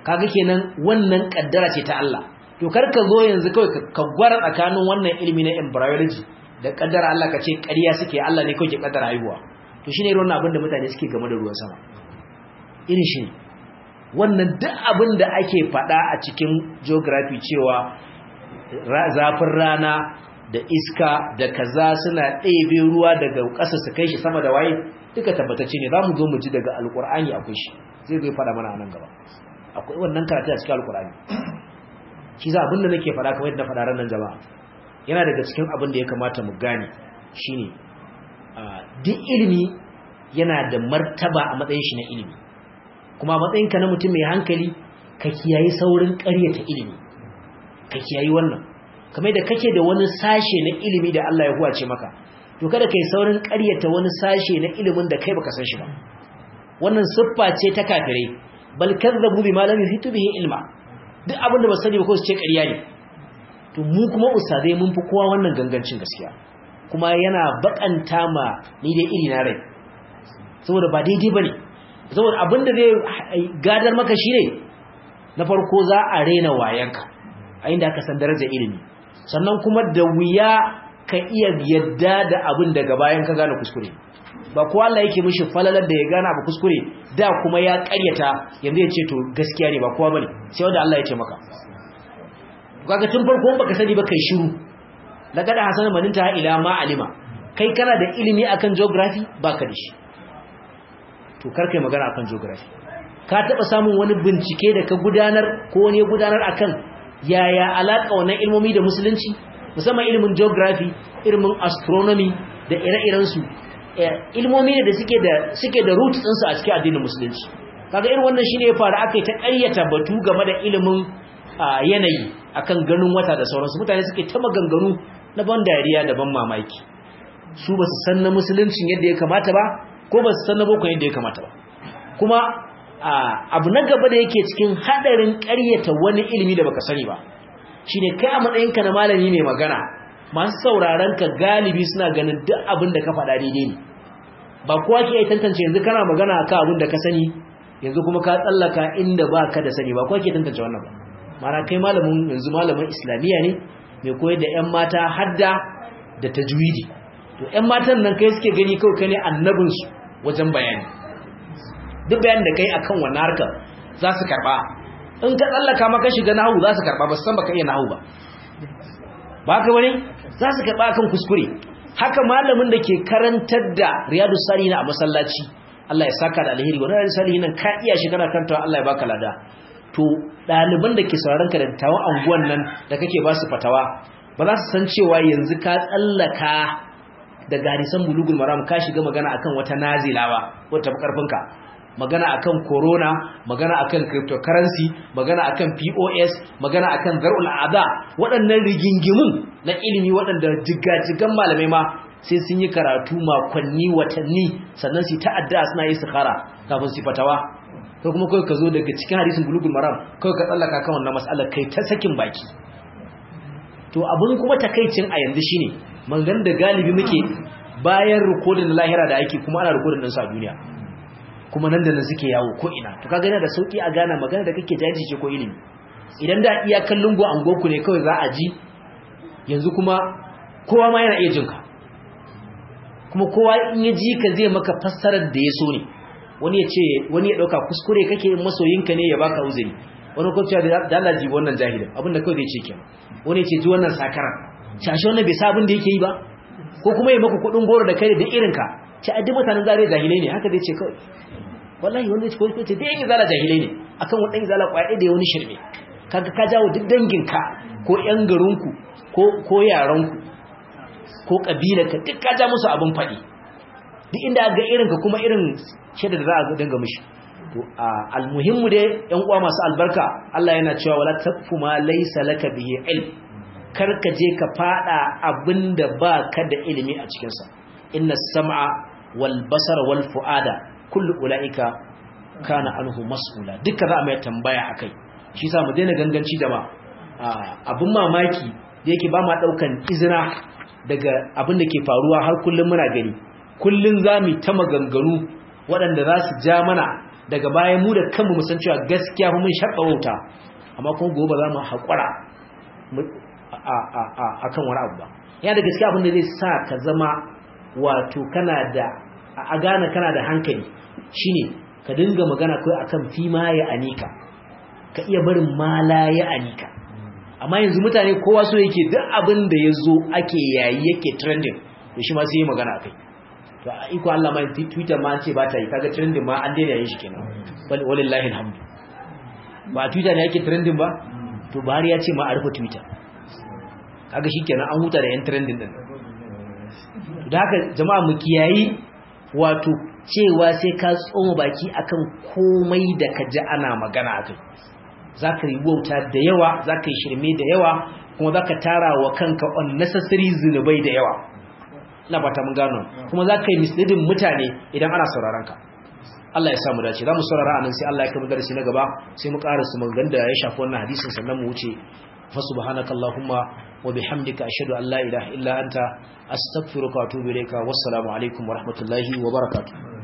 kaga kenan wannan kaddara ce ta Allah to kar ka zo yanzu kawai ka gwara tsakanin wannan ilimi na embryology da kaddara Allah ka ce ƙarya suke Allah ne kawai ke kaddara haihuwa to shine irin wannan abin da mutane suke game da ruwan sama irin shi wannan duk abin da ake faɗa a cikin geography cewa zafin rana da iska da kaza suna ɗebe ruwa daga ƙasa su kai shi sama da waye duka tabbatacce ne za mu zo mu ji daga alƙur'ani akwai shi zai zai faɗa mana a nan gaba akwai wannan karatu a cikin alƙur'ani shi za abin da nake faɗa kamar yadda faɗa ranar jama'a yana daga cikin abin da ya kamata mu gane shine duk ilimi yana da martaba a matsayin shi na ilimi kuma matsayinka na mutum mai hankali ka kiyayi saurin ƙaryata ilimi ka kiyayi wannan kamar da kake da wani sashe na ilimi da Allah ya huwace maka to kada kai saurin ƙaryata wani sashe na ilimin da kai baka san shi ba wannan siffa ce ta kafirai bal kazzabu bima lam yuhitu bihi ilma duk abin da ba sani ba ko su ce ƙarya ne to mu kuma ustadai mun fi kowa wannan gangancin gaskiya kuma yana bakanta ma ni dai iri na rai saboda ba daidai bane saboda abin da zai gadar maka shine na farko za a rena wayanka a inda aka san darajar ilimi sannan kuma da wuya ka iya yadda da abin daga bayan ka gane kuskure ba kowa Allah yake mishi falalar da ya gane abu kuskure da kuma ya karyata yanzu ya ce to gaskiya ne ba kowa bane sai wanda Allah ya ce maka kaga tun farko baka sani ba kai shiru laqad hasana maninta ila ma alima kai kana da ilimi akan geography baka da shi to kar kai magana akan geography ka taba samun wani bincike da ka gudanar ko wani ya gudanar akan yaya alaka wannan ilmomi da musulunci musamman ilimin geography ilimin astronomy da ire-iren su ilmomi ne da suke da suke da roots din su a cikin addinin musulunci kaga irin wannan shine ya faru akai ta ƙaryata batu game da ilimin yanayi akan ganin wata da sauransu mutane suke ta maganganu na ban dariya da ban mamaki su ba su san na musuluncin yadda ya kamata ba ko ba su san na boko yadda ya kamata ba kuma abu na gaba da yake cikin hadarin ƙaryata wani ilimi da baka sani ba shine kai a matsayinka na malami mai magana masu sauraron ka galibi suna ganin duk abin da ka faɗa daidai ne ba kowa ke iya tantance yanzu kana magana akan abin da ka sani yanzu kuma ka tsallaka inda ba ka da sani ba kowa ke tantance wannan ba mana kai malamin yanzu malamin islamiyya ne mai koyar da 'yan mata hadda da tajwidi to 'yan matan nan kai suke gani kawai kai ne annabinsu wajen bayani duk bayanin da kai akan wannan harkar za su karba in ka tsallaka maka shiga nahu za su karba ba san baka iya nahu ba ba ka bane za su karba akan kuskure haka malamin da ke karantar da riyadu salihin a masallaci Allah ya saka da alheri wannan riyadu salihin nan ka iya shi kana karantawa Allah ya baka lada to ɗaliban da ke sauraron ka da tawon anguwan nan da kake ba su fatawa ba za su san cewa yanzu ka tsallaka daga hadisan bulugul maram ka shiga magana akan wata nazilawa wata karfinka magana akan corona magana akan cryptocurrency magana akan POS magana akan zar'ul ada waɗannan rigingimun na ilimi waɗanda jigajigan malamai ma sai sun yi karatu makonni watanni sannan su ta'adda suna yi istikhara kafin su fatawa ko kuma kai ka zo daga cikin hadisin bulugul maram kai ka tsallaka kan wannan mas'alar kai ta sakin baki to abun kuma takaicin a yanzu shine mangan da galibi muke bayan rikodin lahira da ake kuma ana rikodin din sa duniya kuma nan da nan suke yawo ko ina to kaga yana da sauki a gana magana da kake jaji ce ko ilimi idan da iya kallon go ango ku ne kawai za a ji yanzu kuma kowa ma yana iya jinka kuma kowa in ya ji ka zai maka fassarar da ya so ne wani ya ce wani ya dauka kuskure kake masoyinka ne ya baka uzuri wani kuma cewa da Allah ji wannan jahilin abinda kawai zai ce kenan wani ya ce ji wannan sakaran shashi wannan bai sa abin da yake yi ba ko kuma ya maka kudin goro da kai da irinka ce a duk mutanen zare jahilai ne haka zai ce kawai wallahi wanda ya ce ko ce dai yin zala jahilai ne akan wani zala kwaye da ya wani shirme kaga ka jawo duk danginka ko yan garinku ko ko yaranku ko kabilarka duk ka ja musu abin faɗi duk inda ga irinka kuma irin shaida da za a danga mishi to almuhimmu dai yan uwa masu albarka Allah yana cewa wala taqfu ma laysa laka bihi ilm karka je ka fada abinda ba ka da ilimi a cikin sa inna sam'a wal basar wal fuada kullu ulaika kana anhu mas'ula duka za a mai tambaya akai shi yasa mu daina ganganci da ma abin mamaki da yake ba ma daukan izina daga abin da ke faruwa har kullum muna gani kullum za mu ta maganganu waɗanda za su ja mana daga baya mu da kanmu mu san cewa gaskiya fa mun sharɓa wauta amma kuma gobe za mu haƙura a kan wani abu ba yana da gaskiya abin da zai sa ka zama wato kana da a gane kana da hankali shine ka dinga magana kai akan fima ya anika ka iya barin mala ya anika amma yanzu mutane kowa so yake duk abin da ya zo ake yayi yake trending da shi ma sai yi magana akai to a iko Allah ma Twitter ma ce ba ta yi kaga trending ma an daina yin shi kenan wallahi alhamdu ba Twitter ne yake trending ba to Buhari ya ce ma a rufe Twitter kaga shikenan an huta da yan trending din da haka jama'a mu kiyayi wato cewa sai ka tsoma baki akan komai da ka ji ana magana akai zaka yi wauta da yawa zaka yi shirme da yawa kuma zaka tara wa kanka unnecessary zinubai da yawa ina fata mun gano kuma zaka yi misleading mutane idan ana sauraron ka Allah ya samu dace za mu saurara anan sai Allah ya kai darasi na gaba sai mu ƙara su maganganun da ya shafi wannan hadisin sannan mu wuce fa subhanakallahumma wa bihamdika ashhadu an la ilaha illa anta astaghfiruka wa atubu ilayka wassalamu alaikum wa rahmatullahi wa barakatuh